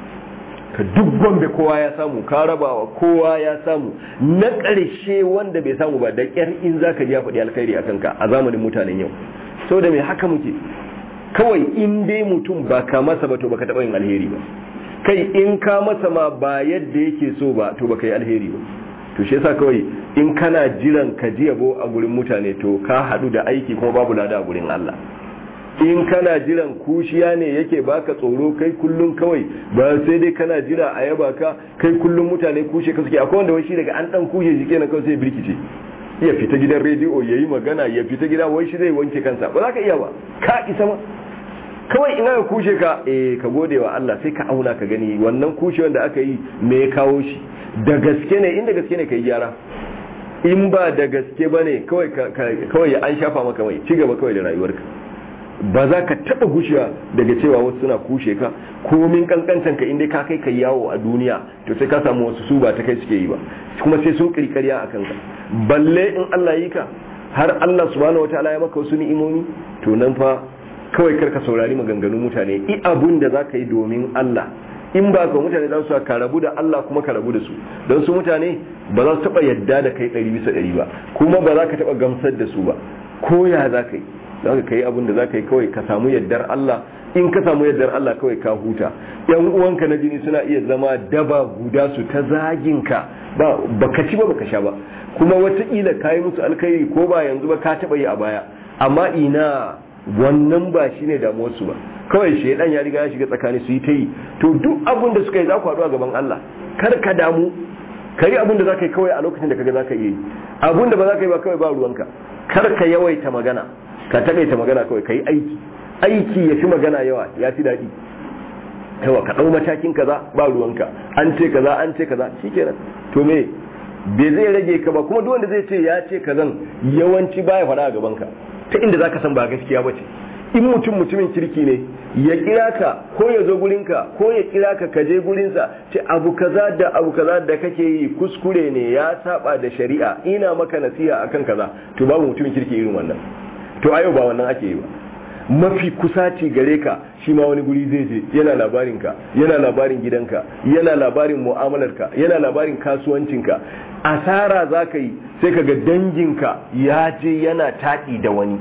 ka duk gombe kowa ya samu ka rabawa kowa ya samu na ƙarshe wanda bai samu ba da ƙyar in za ka ji ya faɗi alheri a kanka a zamanin mutanen yau sau da mai haka muke kawai in dai mutum ba ka masa ba to baka taɓa yin alheri ba kai in ka masa ma ba yadda yake so ba to baka yi alheri ba to shi yasa kawai in kana jiran ka ji yabo a gurin mutane to ka hadu da aiki kuma babu lada a gurin Allah in kana jiran kushiya ne yake baka tsoro kai kullum kawai ba sai dai kana jira a yaba ka kai kullum mutane kushe ka suke akwai wanda wai shi daga an dan kushe shi kenan kawai sai birkice ya fita gidan rediyo yayi magana ya fita gida wai shi zai wanke kansa ba za ka iya ba ka isa ma kawai ina ka kushe ka eh ka gode wa Allah sai ka auna ka gani wannan kushe wanda aka yi me ya kawo shi da gaske ne inda gaske ne ka yi gyara in ba da gaske ba ne kawai ya an shafa maka mai ci gaba kawai da rayuwarka ba za ka taɓa gushewa daga cewa wasu suna kushe ka komin kankantan ka inda ka kai ka yawo a duniya to sai ka samu wasu su ba ta kai suke yi ba kuma sai sun kirkariya a kanka balle in Allah yi ka har Allah subhanahu wataala ya maka wasu ni'imomi to nan fa kawai karka saurari maganganun mutane i abun da za ka yi domin Allah in ba ka mutane za su ka rabu da Allah kuma ka rabu da su don su mutane ba za su taba yadda da kai ɗari bisa ɗari ba kuma ba za ka taba gamsar da su ba ko ya za ka yi za ka yi abin da za ka yi kawai ka samu yardar Allah in ka samu yardar Allah kawai ka huta yan uwanka na jini suna iya zama daba guda su ta zagin ka ba baka ci ba baka sha ba kuma wataƙila ka yi musu alkhairi ko ba yanzu ba ka taɓa yi a baya amma ina wannan ba shine damuwarsu ba kawai shaidan ya riga ya shiga tsakani su yi ta yi to duk abin da suka yi za ku haɗu a gaban Allah kar ka damu ka yi abin da za ka yi kawai a lokacin da kaga za ka iya yi abin da ba za ka yi ba kawai ba ruwanka kar ka yawaita magana ka taƙaita magana kawai ka yi aiki aiki ya fi magana yawa ya fi daɗi yawa ka ɗau matakin kaza ba ruwanka an ce kaza an ce kaza shikenan to me bai zai rage ka ba kuma duk wanda zai ce ya ce kazan yawanci baya faɗa a gaban ka ta inda zaka san ba gaskiya ba ce in mutum mutumin kirki ne ya kira ka ko ya zo gurinka ko ya kira ka ka je gurinsa ce abu kaza da abu kaza da kake yi kuskure ne ya saba da shari'a ina maka nasiha akan kaza to babu mutumin kirki irin wannan to a yau ba wannan ake yi ba mafi kusaci gare ka shi ma wani guri zai je yana labarin ka yana labarin gidanka yana labarin mu'amalarka yana labarin kasuwancinka asara za ka yi sai ka ga danginka ya je yana taɗi da wani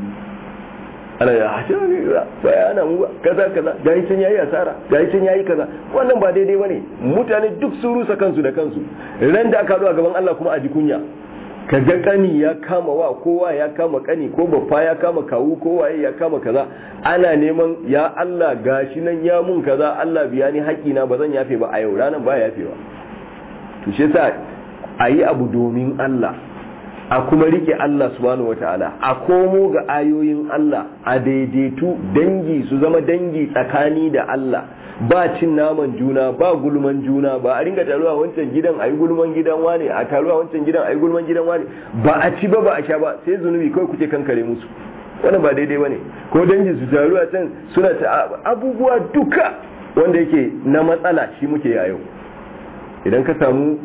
ana ya hashe ne ba ya ana mu kaza kaza ga can yayi asara ga can yayi kaza wannan ba daidai bane mutane duk sun rusa kansu da kansu ran da aka zo a gaban Allah kuma a ji kunya ka ga kani ya kama wa kowa ya kama kani ko baffa ya kama kawu kowa ya kama kaza ana neman ya Allah gashi nan ya mun kaza Allah biya ni haƙina ba zan yafe ba a yau ranan ba yafewa to shi yasa a yi abu domin Allah a kuma rike Allah subhanahu wata'ala a komo ga ayoyin Allah a daidaitu dangi su zama dangi tsakani da Allah ba cin naman juna ba gulman juna ba a ringa taruwa wancan gidan ayi gulman gidan wane a taruwa wancan gidan ayi gulman gidan wane ba a ci ba ba a sha ba sai zunubi kawai kuke kankare musu wannan ba daidai bane ko dangi su taruwa can suna ta abubuwa duka wanda yake na matsala shi muke a yau idan ka samu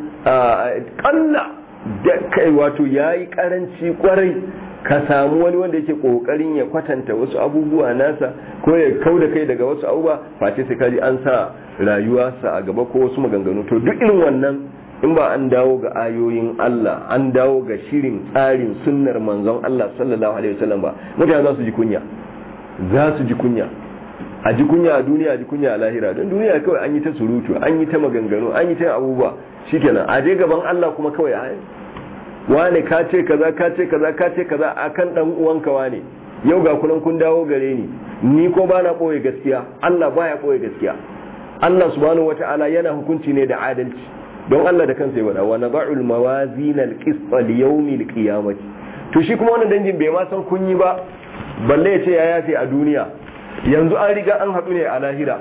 kalla da kai wato yayi karanci kwarai ka samu wani wanda yake kokarin ya kwatanta wasu abubuwa nasa ko ya kau da kai daga wasu abubuwa face sai kaji an sa rayuwa sa a gaba ko wasu maganganu to duk irin wannan in ba an dawo ga ayoyin Allah an dawo ga shirin tsarin sunnar manzon Allah sallallahu alaihi wasallam ba mutane za su ji kunya za su ji kunya a ji kunya a duniya a ji kunya a lahira don duniya kawai an yi ta surutu an yi ta maganganu an yi ta abubuwa shikenan a je gaban Allah kuma kawai a wane ka ce kaza ka ce kaza ka ce kaza akan dan uwanka wane yau ga kunan kun dawo gare ni ni ko ba na boye gaskiya Allah baya boye gaskiya Allah subhanahu wata'ala yana hukunci ne da adalci don Allah da kansa ya wada wa nad'ul mawazin al-qist li yawm al to shi kuma wannan dangin bai ma san kun yi ba balle ya ce ya yafe a duniya yanzu an riga an haɗu ne a lahira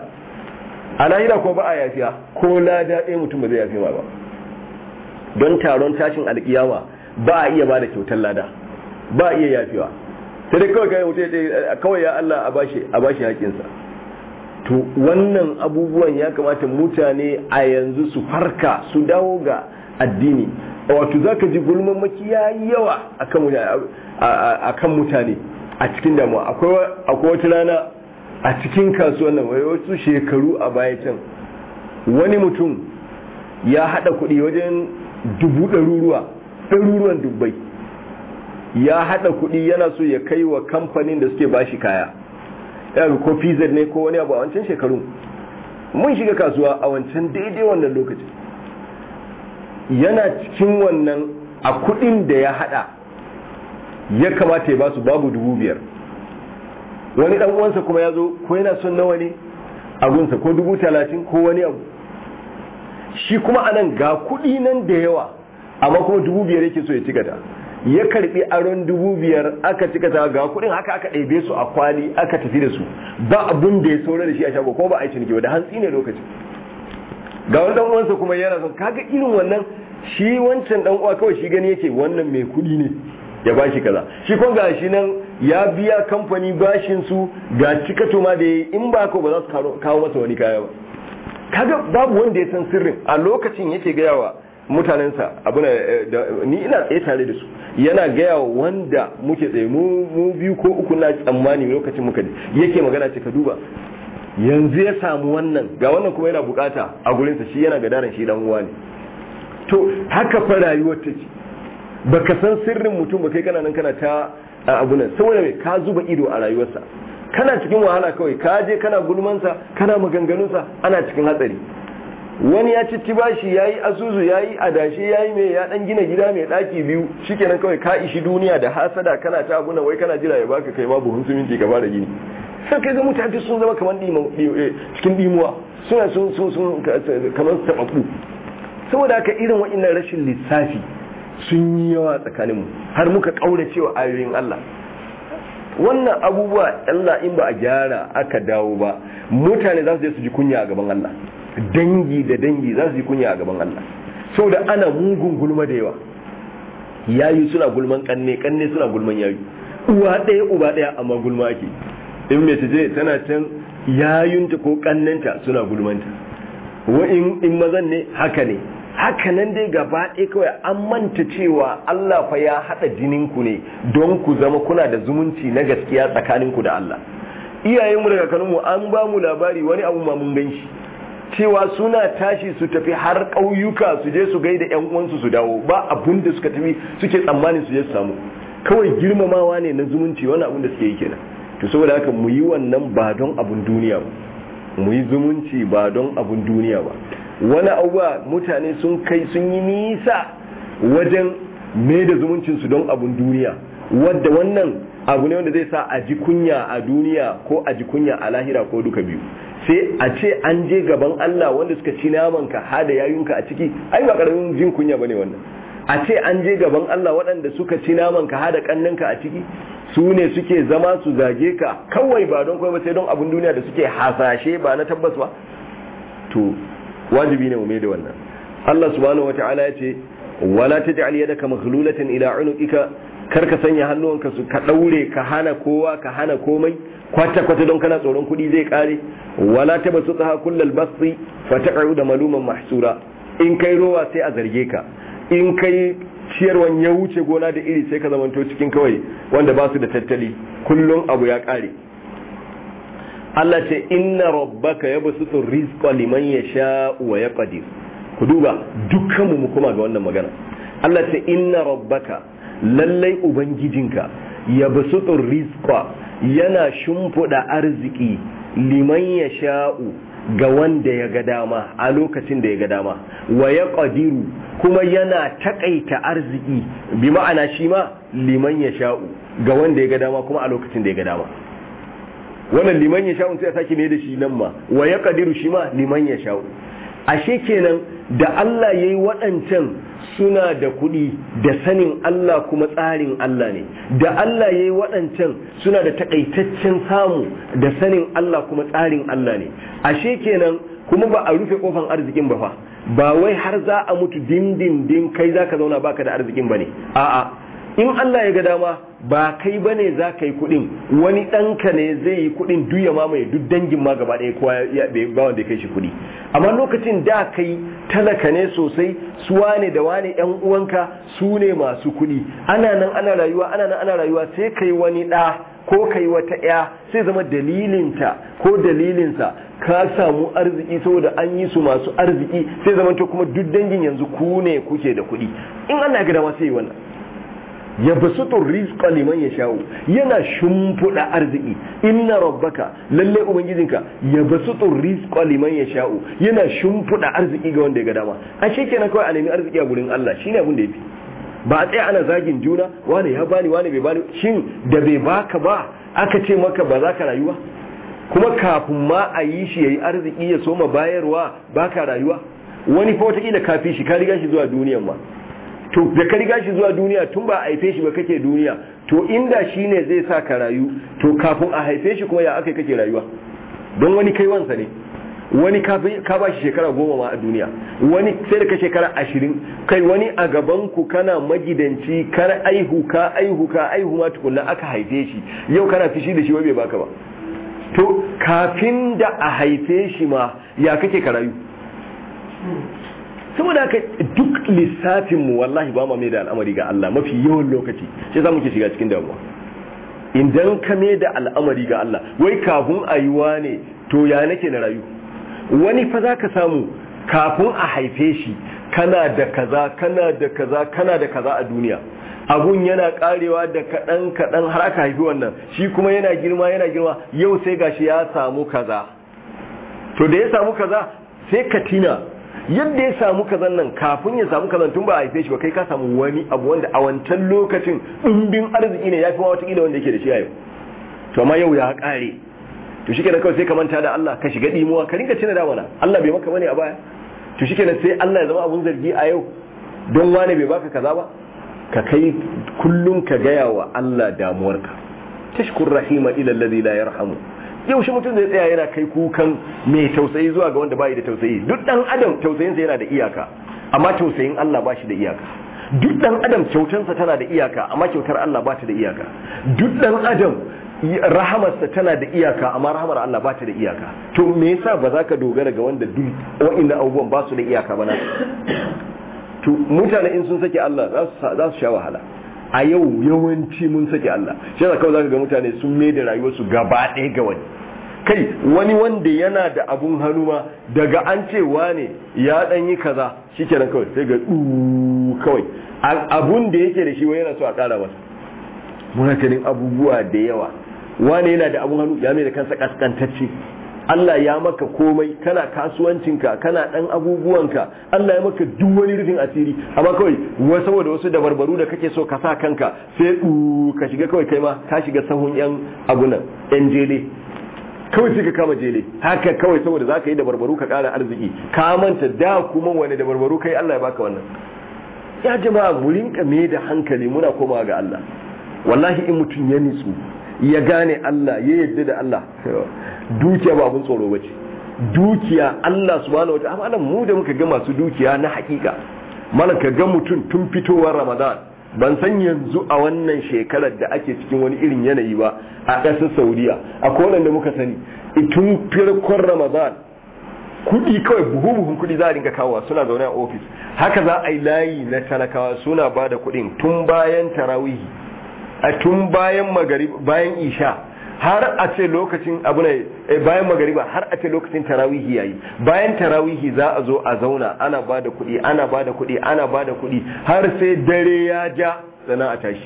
a lahira ko ba a yafiya ko lada ɗaya mutum ba zai yafe ma ba don taron tashin alkiyama ba a iya ba da kyautar lada ba a iya yafewa sai dai kawai kai mutum ya ce kawai ya Allah a bashi a bashi haƙinsa to wannan abubuwan ya kamata mutane a yanzu su farka su dawo ga addini wato zaka ji gulman maki ya yawa akan mutane a cikin damuwa akwai wata rana a cikin kasuwan nan wasu shekaru a baya can wani mutum ya haɗa kuɗi wajen dubu ɗaruruwa ɗaruruwan dubbai ya haɗa kuɗi yana so ya kai wa kamfanin da suke bashi kaya ya ko pz ne ko wani abu a wancan shekaru mun shiga kasuwa a wancan daidai wannan lokaci yana cikin wannan a kuɗin da ya haɗa ya kamata ya ba su babu dubu biyar wani ɗan uwansa kuma ya zo ko yana son nawa ne a gunsa ko dubu talatin ko wani abu shi kuma anan ga kuɗi nan da yawa amma kuma dubu biyar yake so ya cikata ya karbi aron dubu biyar aka cikata ga kuɗin haka aka ɗebe su a kwali aka tafi da su ba abun da ya saura da shi a shago ko ba a yi ciniki ba da hantsi ne lokacin ga wani dan uwansa kuma yana son kaga irin wannan shi wancan dan uwa kawai shi gani yake wannan mai kuɗi ne ya bashi kaza shi kuma ga shi nan ya biya kamfani bashin su ga cikato ma da yayi in ba ko ba za su kawo masa wani kaya ba kaga babu wanda ya san sirrin a lokacin yake gaya wa mutanensa abu ni ina tsaye tare da su yana gaya wa wanda muke tsaye mu biyu ko uku na tsammani lokacin muka yake magana ce ka duba yanzu ya samu wannan ga wannan kuma yana bukata a gurinsa shi yana gadaran shi dan uwa ne to haka fa rayuwar take baka san sirrin mutum ba kai kana nan kana ta abunan saboda mai ka zuba ido a rayuwarsa kana cikin wahala kawai ka je kana gulmansa kana maganganunsa ana cikin hatsari wani ya cici bashi ya yi asusu ya yi adashi ya yi mai ya dan gina gida mai daki biyu shikenan kawai ka ishi duniya da hasada kana ta abunan wai kana jira ya baka kai ma buhun siminti ka fara gini sai kai ga mutane sun zama kamar cikin dimuwa suna sun sun sun kamar tababbu saboda haka irin wa'annan rashin lissafi sun yi yawa tsakaninmu har muka kaura cewa ayoyin Allah wannan abubuwa Allah in ba a gyara aka dawo ba mutane za su je su ji kunya a gaban Allah dangi da dangi za su ji kunya a gaban Allah saboda ana mugun gulma da yawa yayi suna gulman kanne kanne suna gulman yayi uwa ɗaya uba ɗaya amma gulma ake in mai je tana can yayunta ko kannanta suna gulmanta wa in in mazan ne haka ne haka nan dai gaba ɗaya kawai an manta cewa Allah fa ya haɗa jininku ne don ku zama kuna da zumunci na gaskiya tsakaninku da Allah iyayenmu daga kanunmu an ba mu labari wani abu ma mun ganshi cewa suna tashi su tafi har ƙauyuka su je su gaida ƴan uwansu su dawo ba abun da suka tafi suke tsammanin su je su samu kawai girmamawa ne na zumunci wani abun da suke yi kenan to saboda haka mu yi wannan ba don abun duniya ba mu yi zumunci ba don abun duniya ba wani abuwa mutane sun kai sun yi nisa wajen mai da zumuncinsu don abun duniya wadda wannan abu ne wanda zai sa a ji kunya a duniya ko a ji kunya a lahira ko duka biyu sai a ce an je gaban Allah wanda suka ci namanka ha da yayunka a ciki ai ba karamin jin kunya bane wannan a ce an je gaban Allah waɗanda suka ci namanka ha da kannanka a ciki su ne suke zama su zage ka kawai ba don kawai ba sai don abun duniya da suke hasashe ba na tabbas ba to wajibi ne mu mai da wannan Allah subhanahu wata'ala ya ce wala taj'al yadaka maghlulatan ila unuqika kar ka sanya hannuwanka su ka daure ka hana kowa ka hana komai kwata kwata don kana tsoron kuɗi zai kare wala tabsutha kullal basti fataqa'u da maluman mahsura in kai rowa sai a zarge ka in kai ciyarwan ya wuce gona da iri sai ka zamanto cikin kawai wanda ba su da tattali kullum abu ya kare Allah ce inna rabbaka yabsutu rizqa liman yasha wa yaqdir ku duba dukkanmu mu kuma ga wannan magana Allah ce inna rabbaka lallai ubangijinka yabsutu rizqa yana shimfida arziki liman yasha'u ga wanda ya ga dama a lokacin da ya ga dama wa yaqdiru kuma yana takaita arziki bi ma'ana shi ma liman yasha'u ga wanda ya ga dama kuma a lokacin da ya ga dama wannan liman ya sha'un sai a sake ne da shi nan ma wa ya kadiru shi ma liman ya sha'u ashe kenan da Allah ya yi waɗancan suna da kuɗi da sanin Allah kuma tsarin Allah ne da Allah ya yi waɗancan suna da takaitaccen samu da sanin Allah kuma tsarin Allah ne ashe kenan kuma ba a rufe kofan arzikin ba fa ba wai har za a mutu dindindin kai za ka zauna baka da arzikin ba ne a'a in Allah ya ga dama ba kai ba ne za ka yi kuɗin wani ɗanka ne zai yi kuɗin duk ya mamaye duk dangin ma gaba ɗaya kowa ya ba wanda ya kai shi kuɗi amma lokacin da kai talaka ne sosai su wane da wane ƴan uwanka su ne masu kuɗi ana nan ana rayuwa ana nan ana rayuwa sai kai wani ɗa ko kai wata ƴa sai zama dalilinta ko dalilinsa ka samu arziki saboda an yi su masu arziki sai zama to kuma duk dangin yanzu ku ne kuke da kuɗi in Allah ya ga dama sai yi wannan ya basutu rizqa liman yasha'u yana shimfuda arziki inna rabbaka lalle ubangijinka ya basutu rizqa liman yasha'u yana shimfuda arziki ga wanda ya ga dama a kenan kawai a nemi arziki a gurin Allah shine abin da yafi ba a tsaya ana zagin juna wani ya bani wani bai bani shin da bai baka ba aka ce maka ba za ka rayuwa kuma kafin ma a yi shi yayi arziki ya soma bayarwa baka rayuwa wani fa wata ka fi shi ka riga shi zuwa duniyan ma to da ka riga shi zuwa duniya tun ba a haife shi ba kake duniya to inda shi ne zai sa ka rayu to kafin a haife shi kuma ya aka kake rayuwa don wani kai wansa ne wani ka ba shi shekara goma ma a duniya wani sai da ka shekara ashirin kai wani a gaban ku kana magidanci kana aihu ka aihu ka aihu ma tukunna aka haife shi yau kana fishi da shi wai bai baka ba to kafin da a haife shi ma ya kake ka rayu saboda haka duk lissafin mu wallahi ba ma mai da al'amari ga Allah mafi yawan lokaci sai za mu ke shiga cikin damuwa idan ka mai da al'amari ga Allah wai kafin a yi ne to ya nake na rayu wani fa za ka samu kafin a haife shi kana da kaza kana da kaza kana da kaza a duniya abun yana karewa da kaɗan kaɗan har aka haifi wannan shi kuma yana girma yana girma yau sai gashi ya samu kaza to da ya samu kaza sai ka tina yadda ya samu kazan nan kafin ya samu kazan tun ba a haife shi ba kai ka samu wani abu wanda a wancan lokacin ɗumbin arziki ne ya fi ma watakila wanda yake da shi a yau to amma yau ya ƙare to shi kenan kawai sai ka manta da Allah ka shiga ɗimuwa ka rinka cina damana Allah bai maka bane a baya to shi kenan sai Allah ya zama abun zargi a yau don wane bai baka kaza ba ka kai kullum ka gaya wa Allah damuwarka tashkur rahima ila alladhi la yarhamu yaushe mutum zai tsaya yana kai kukan mai tausayi zuwa ga wanda bai da tausayi duk dan adam tausayinsa yana da iyaka amma tausayin Allah ba shi da iyaka duk dan adam kyautansa tana da iyaka amma kyautar Allah ba ta da iyaka duk dan adam rahamarsa tana da iyaka amma rahamar Allah ba ta da iyaka to me yasa ba za ka dogara ga wanda duk wa'annan abubuwan ba su da iyaka ba na to mutane in sun sake Allah za su sha wahala a yau yawanci mun sake Allah shi yasa kawai zaka ga mutane sun mai da rayuwarsu gaba ɗaya ga wani kai wani wanda yana da abun hannu ma daga an ce wane ya dan yi kaza shikenan kawai sai ga du kawai abun da yake da shi wai yana so a ƙara masa muna ganin abubuwa da yawa wane yana da abun hannu ya mai da kansa kaskantacce Allah ya maka komai kana kasuwancinka kana dan abubuwanka Allah ya maka duk wani rufin asiri amma kawai wa saboda wasu dabarbaru da kake so ka sa kanka sai u ka shiga kawai kai ma ka shiga sahun yan abunan yan jele kawai sai ka kama jele haka kawai saboda za ka yi dabarbaru ka kara arziki ka manta da kuma wani dabarbaru kai Allah ya baka wannan ya jama'a mu rinka me da hankali muna komawa ga Allah wallahi in mutum ya nitsu ya gane Allah ya yadda da Allah dukiya ba abun tsoro bace dukiya Allah subhanahu wa ta'ala mu da muka ga masu dukiya na hakika mana ka ga mutum tun fitowar Ramadan ban san yanzu a wannan shekarar da ake cikin wani irin yanayi ba a ƙasar Saudiya akwai wanda muka sani tun farkon Ramadan kudi kawai buhu buhun kudi za a dinga kawo suna zaune a ofis haka za a yi layi na talakawa suna ba da kudin tun bayan tarawihi a tun bayan bayan isha har a ce lokacin abu ne bayan magariba har a ce lokacin tarawihi yayi bayan tarawihi za a zo a zauna ana ba da kuɗi ana ba da kuɗi ana ba da kuɗi har sai dare ya ja sana a tashi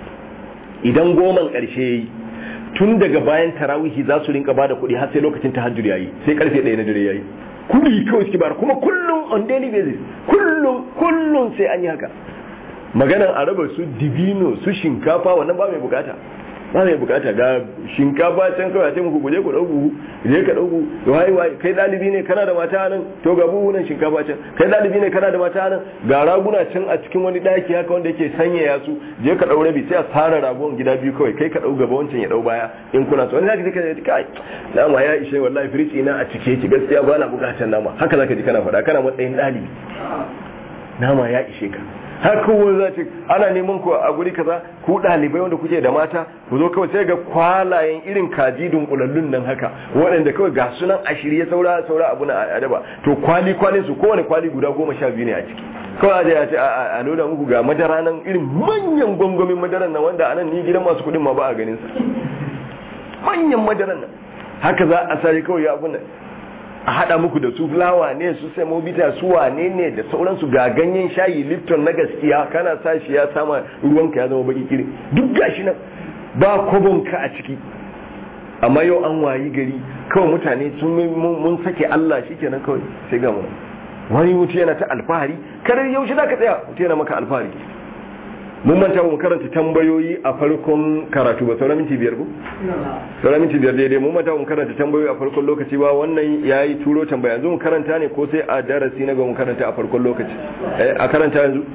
idan goman ƙarshe yayi tun daga bayan tarawihi za su rinka ba da kuɗi har sai lokacin tahajjud yayi sai karfe ɗaya na dare yayi kuɗi kawai suke bara kuma kullum on daily basis kullum kullum sai an yi haka maganan a raba su dibino su shinkafa wannan ba mai bukata ba mai bukata ga shinkafa can kawai a ce muku guje ku dau buhu je ka dau buhu wai wai kai dalibi ne kana da mata nan to ga buhu nan shinkafa can kai dalibi ne kana da mata nan ga raguna can a cikin wani daki haka wanda yake sanyaya su je ka dau rabi sai a tsara ragon gida biyu kawai kai ka dau gaba wancan ya dau baya in kuna so wani zaka ji kana kai nama ya ishe wallahi firiji na a cike ki gaskiya ba na bukatar nama haka zaka ji kana faɗa kana matsayin dalibi nama ya ishe ka har kowa za ce ana neman ku a guri kaza ku ɗalibai wanda kuke da mata ku zo kawai sai ga kwalayen irin kaji dunkulallun nan haka waɗanda kawai ga sunan a shirye saura saura abu na adaba to kwali kwalin su kowane kwali guda goma sha biyu ne a ciki kawai a ce a nuna muku ga madara nan irin manyan gwangwamin madaran nan wanda anan ni gidan masu kuɗin ma ba a ganin sa manyan madaran nan haka za a sare kawai abu nan a haɗa muku da su fulawa ne su semobita su wane ne da sauransu ga ganyen shayi lipton na gaskiya kana sa shi ya sama ruwanka ya zama baki kiri duk gashi nan ba kwabonka a ciki amma yau an wayi gari kawai mutane sun mun sake Allah shi kenan kawai sai ga wani mutu yana ta alfahari kare yaushe za ka tsaya mutu yana maka alfahari mun manta mu karanta tambayoyi a farkon karatu ba sauran minti biyar ko sauran minti biyar daidai mun manta mu karanta tambayoyi a farkon lokaci ba wannan yayi turo tambaya yanzu mu karanta ne ko sai a darasi na ga mu karanta a farkon lokaci a karanta yanzu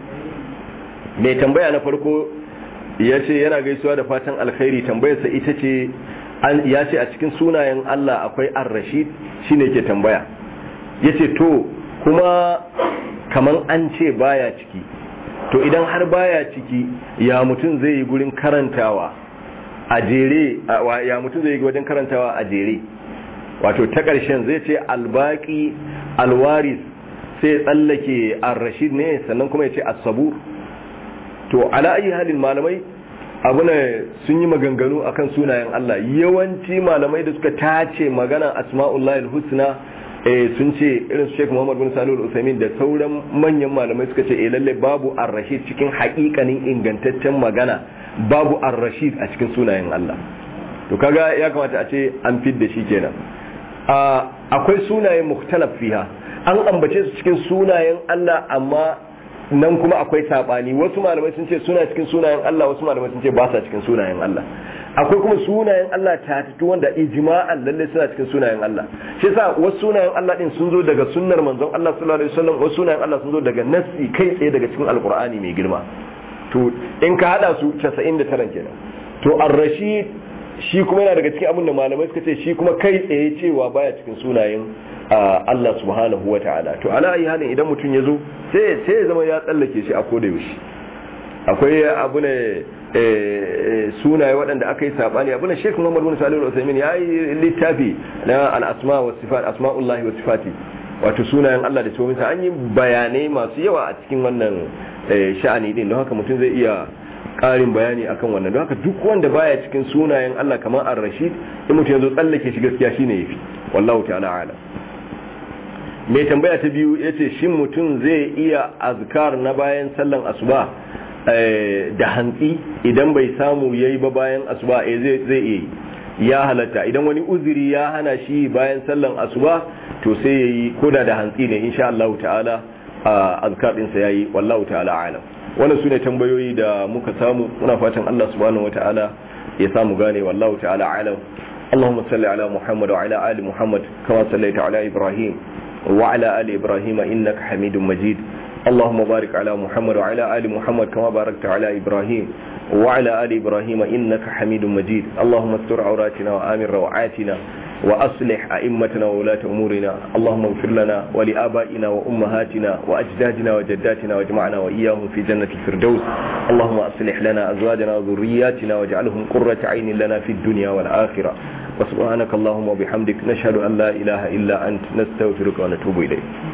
mai tambaya na farko ya ce yana gaisuwa da fatan alkhairi tambayarsa ita ce ya ce a cikin sunayen Allah akwai ar-rashid shine ke tambaya ya ce to kuma kaman an ce baya ciki to idan har baya ciki ya mutum zai yi gurin karantawa a jere ya mutum zai yi wajen karantawa a jere wato ta ƙarshen zai ce albaki alwaris sai tsallake ar-rashid ne sannan kuma ya ce as-sabur to ala ayi halin malamai abuna sun yi maganganu akan sunayen Allah yawanci malamai da suka tace magana asma'ullahi husna eh sun ce irin Sheikh Muhammad bin Salih Al-Utsaimin da sauran manyan malamai suka ce eh lalle babu ar-rashid cikin haƙiƙanin ingantaccen magana babu ar-rashid a cikin sunayen Allah to kaga ya kamata a ce an fidda shi kenan akwai sunayen mukhtalaf fiha an ambace su cikin sunayen Allah amma nan kuma akwai sabani wasu malamai sun ce suna cikin sunayen Allah wasu malamai sun ce ba sa cikin sunayen Allah akwai kuma sunayen Allah ta tattu wanda ijma'an lalle suna cikin sunayen Allah shi yasa wasu sunayen Allah din sun zo daga sunnar manzon Allah sallallahu alaihi wasallam wasu sunayen Allah sun zo daga nassi kai tsaye daga cikin alqur'ani mai girma to in ka hada su 99 kenan to ar-rashid shi kuma yana daga cikin abin da malamai suka ce shi kuma kai tsaye cewa baya cikin sunayen Allah subhanahu wa ta'ala to ala ayi halin idan mutum ya zo sai sai ya zama ya tsallake shi a koda yaushe akwai abu ne sunaye waɗanda aka yi sabani abu ne Sheikh Muhammad bin Salih al-Utsaimin ya yi littafi na al-asma wa sifat asma'ullahi wa sifati wato sunayen Allah da tsohon an yi bayanai masu yawa a cikin wannan sha'ani din don haka mutum zai iya ƙarin bayani akan wannan don haka duk wanda baya cikin sunayen Allah kamar ar-rashid in mutum yanzu tsallake shi gaskiya shine yafi wallahu ta'ala ala mai tambaya ta biyu yace shin mutum zai iya azkar na bayan sallan asuba da hantsi idan bai samu yayi ba bayan asuba eh zai zai iya ya halatta idan wani uzuri ya hana shi bayan sallan asuba to sai yayi koda da hantsi ne insha Allah ta'ala azkar din sa yayi wallahu ta'ala alam wannan sune tambayoyi da muka samu muna fatan Allah subhanahu wata'ala ya samu gane wallahu ta'ala alam اللهم صل على محمد وعلى آل محمد كما صليت على إبراهيم وعلى آل إبراهيم إنك حميد مجيد اللهم بارك على محمد وعلى آل محمد كما باركت على إبراهيم وعلى آل إبراهيم إنك حميد مجيد اللهم استر عوراتنا وآمن روعاتنا وأصلح أئمتنا وولاة أمورنا اللهم اغفر لنا ولآبائنا وأمهاتنا وأجدادنا وجداتنا واجمعنا وإياهم في جنة الفردوس اللهم أصلح لنا أزواجنا وذرياتنا واجعلهم قرة عين لنا في الدنيا والآخرة وسبحانك اللهم وبحمدك نشهد أن لا إله إلا أنت نستغفرك ونتوب إليك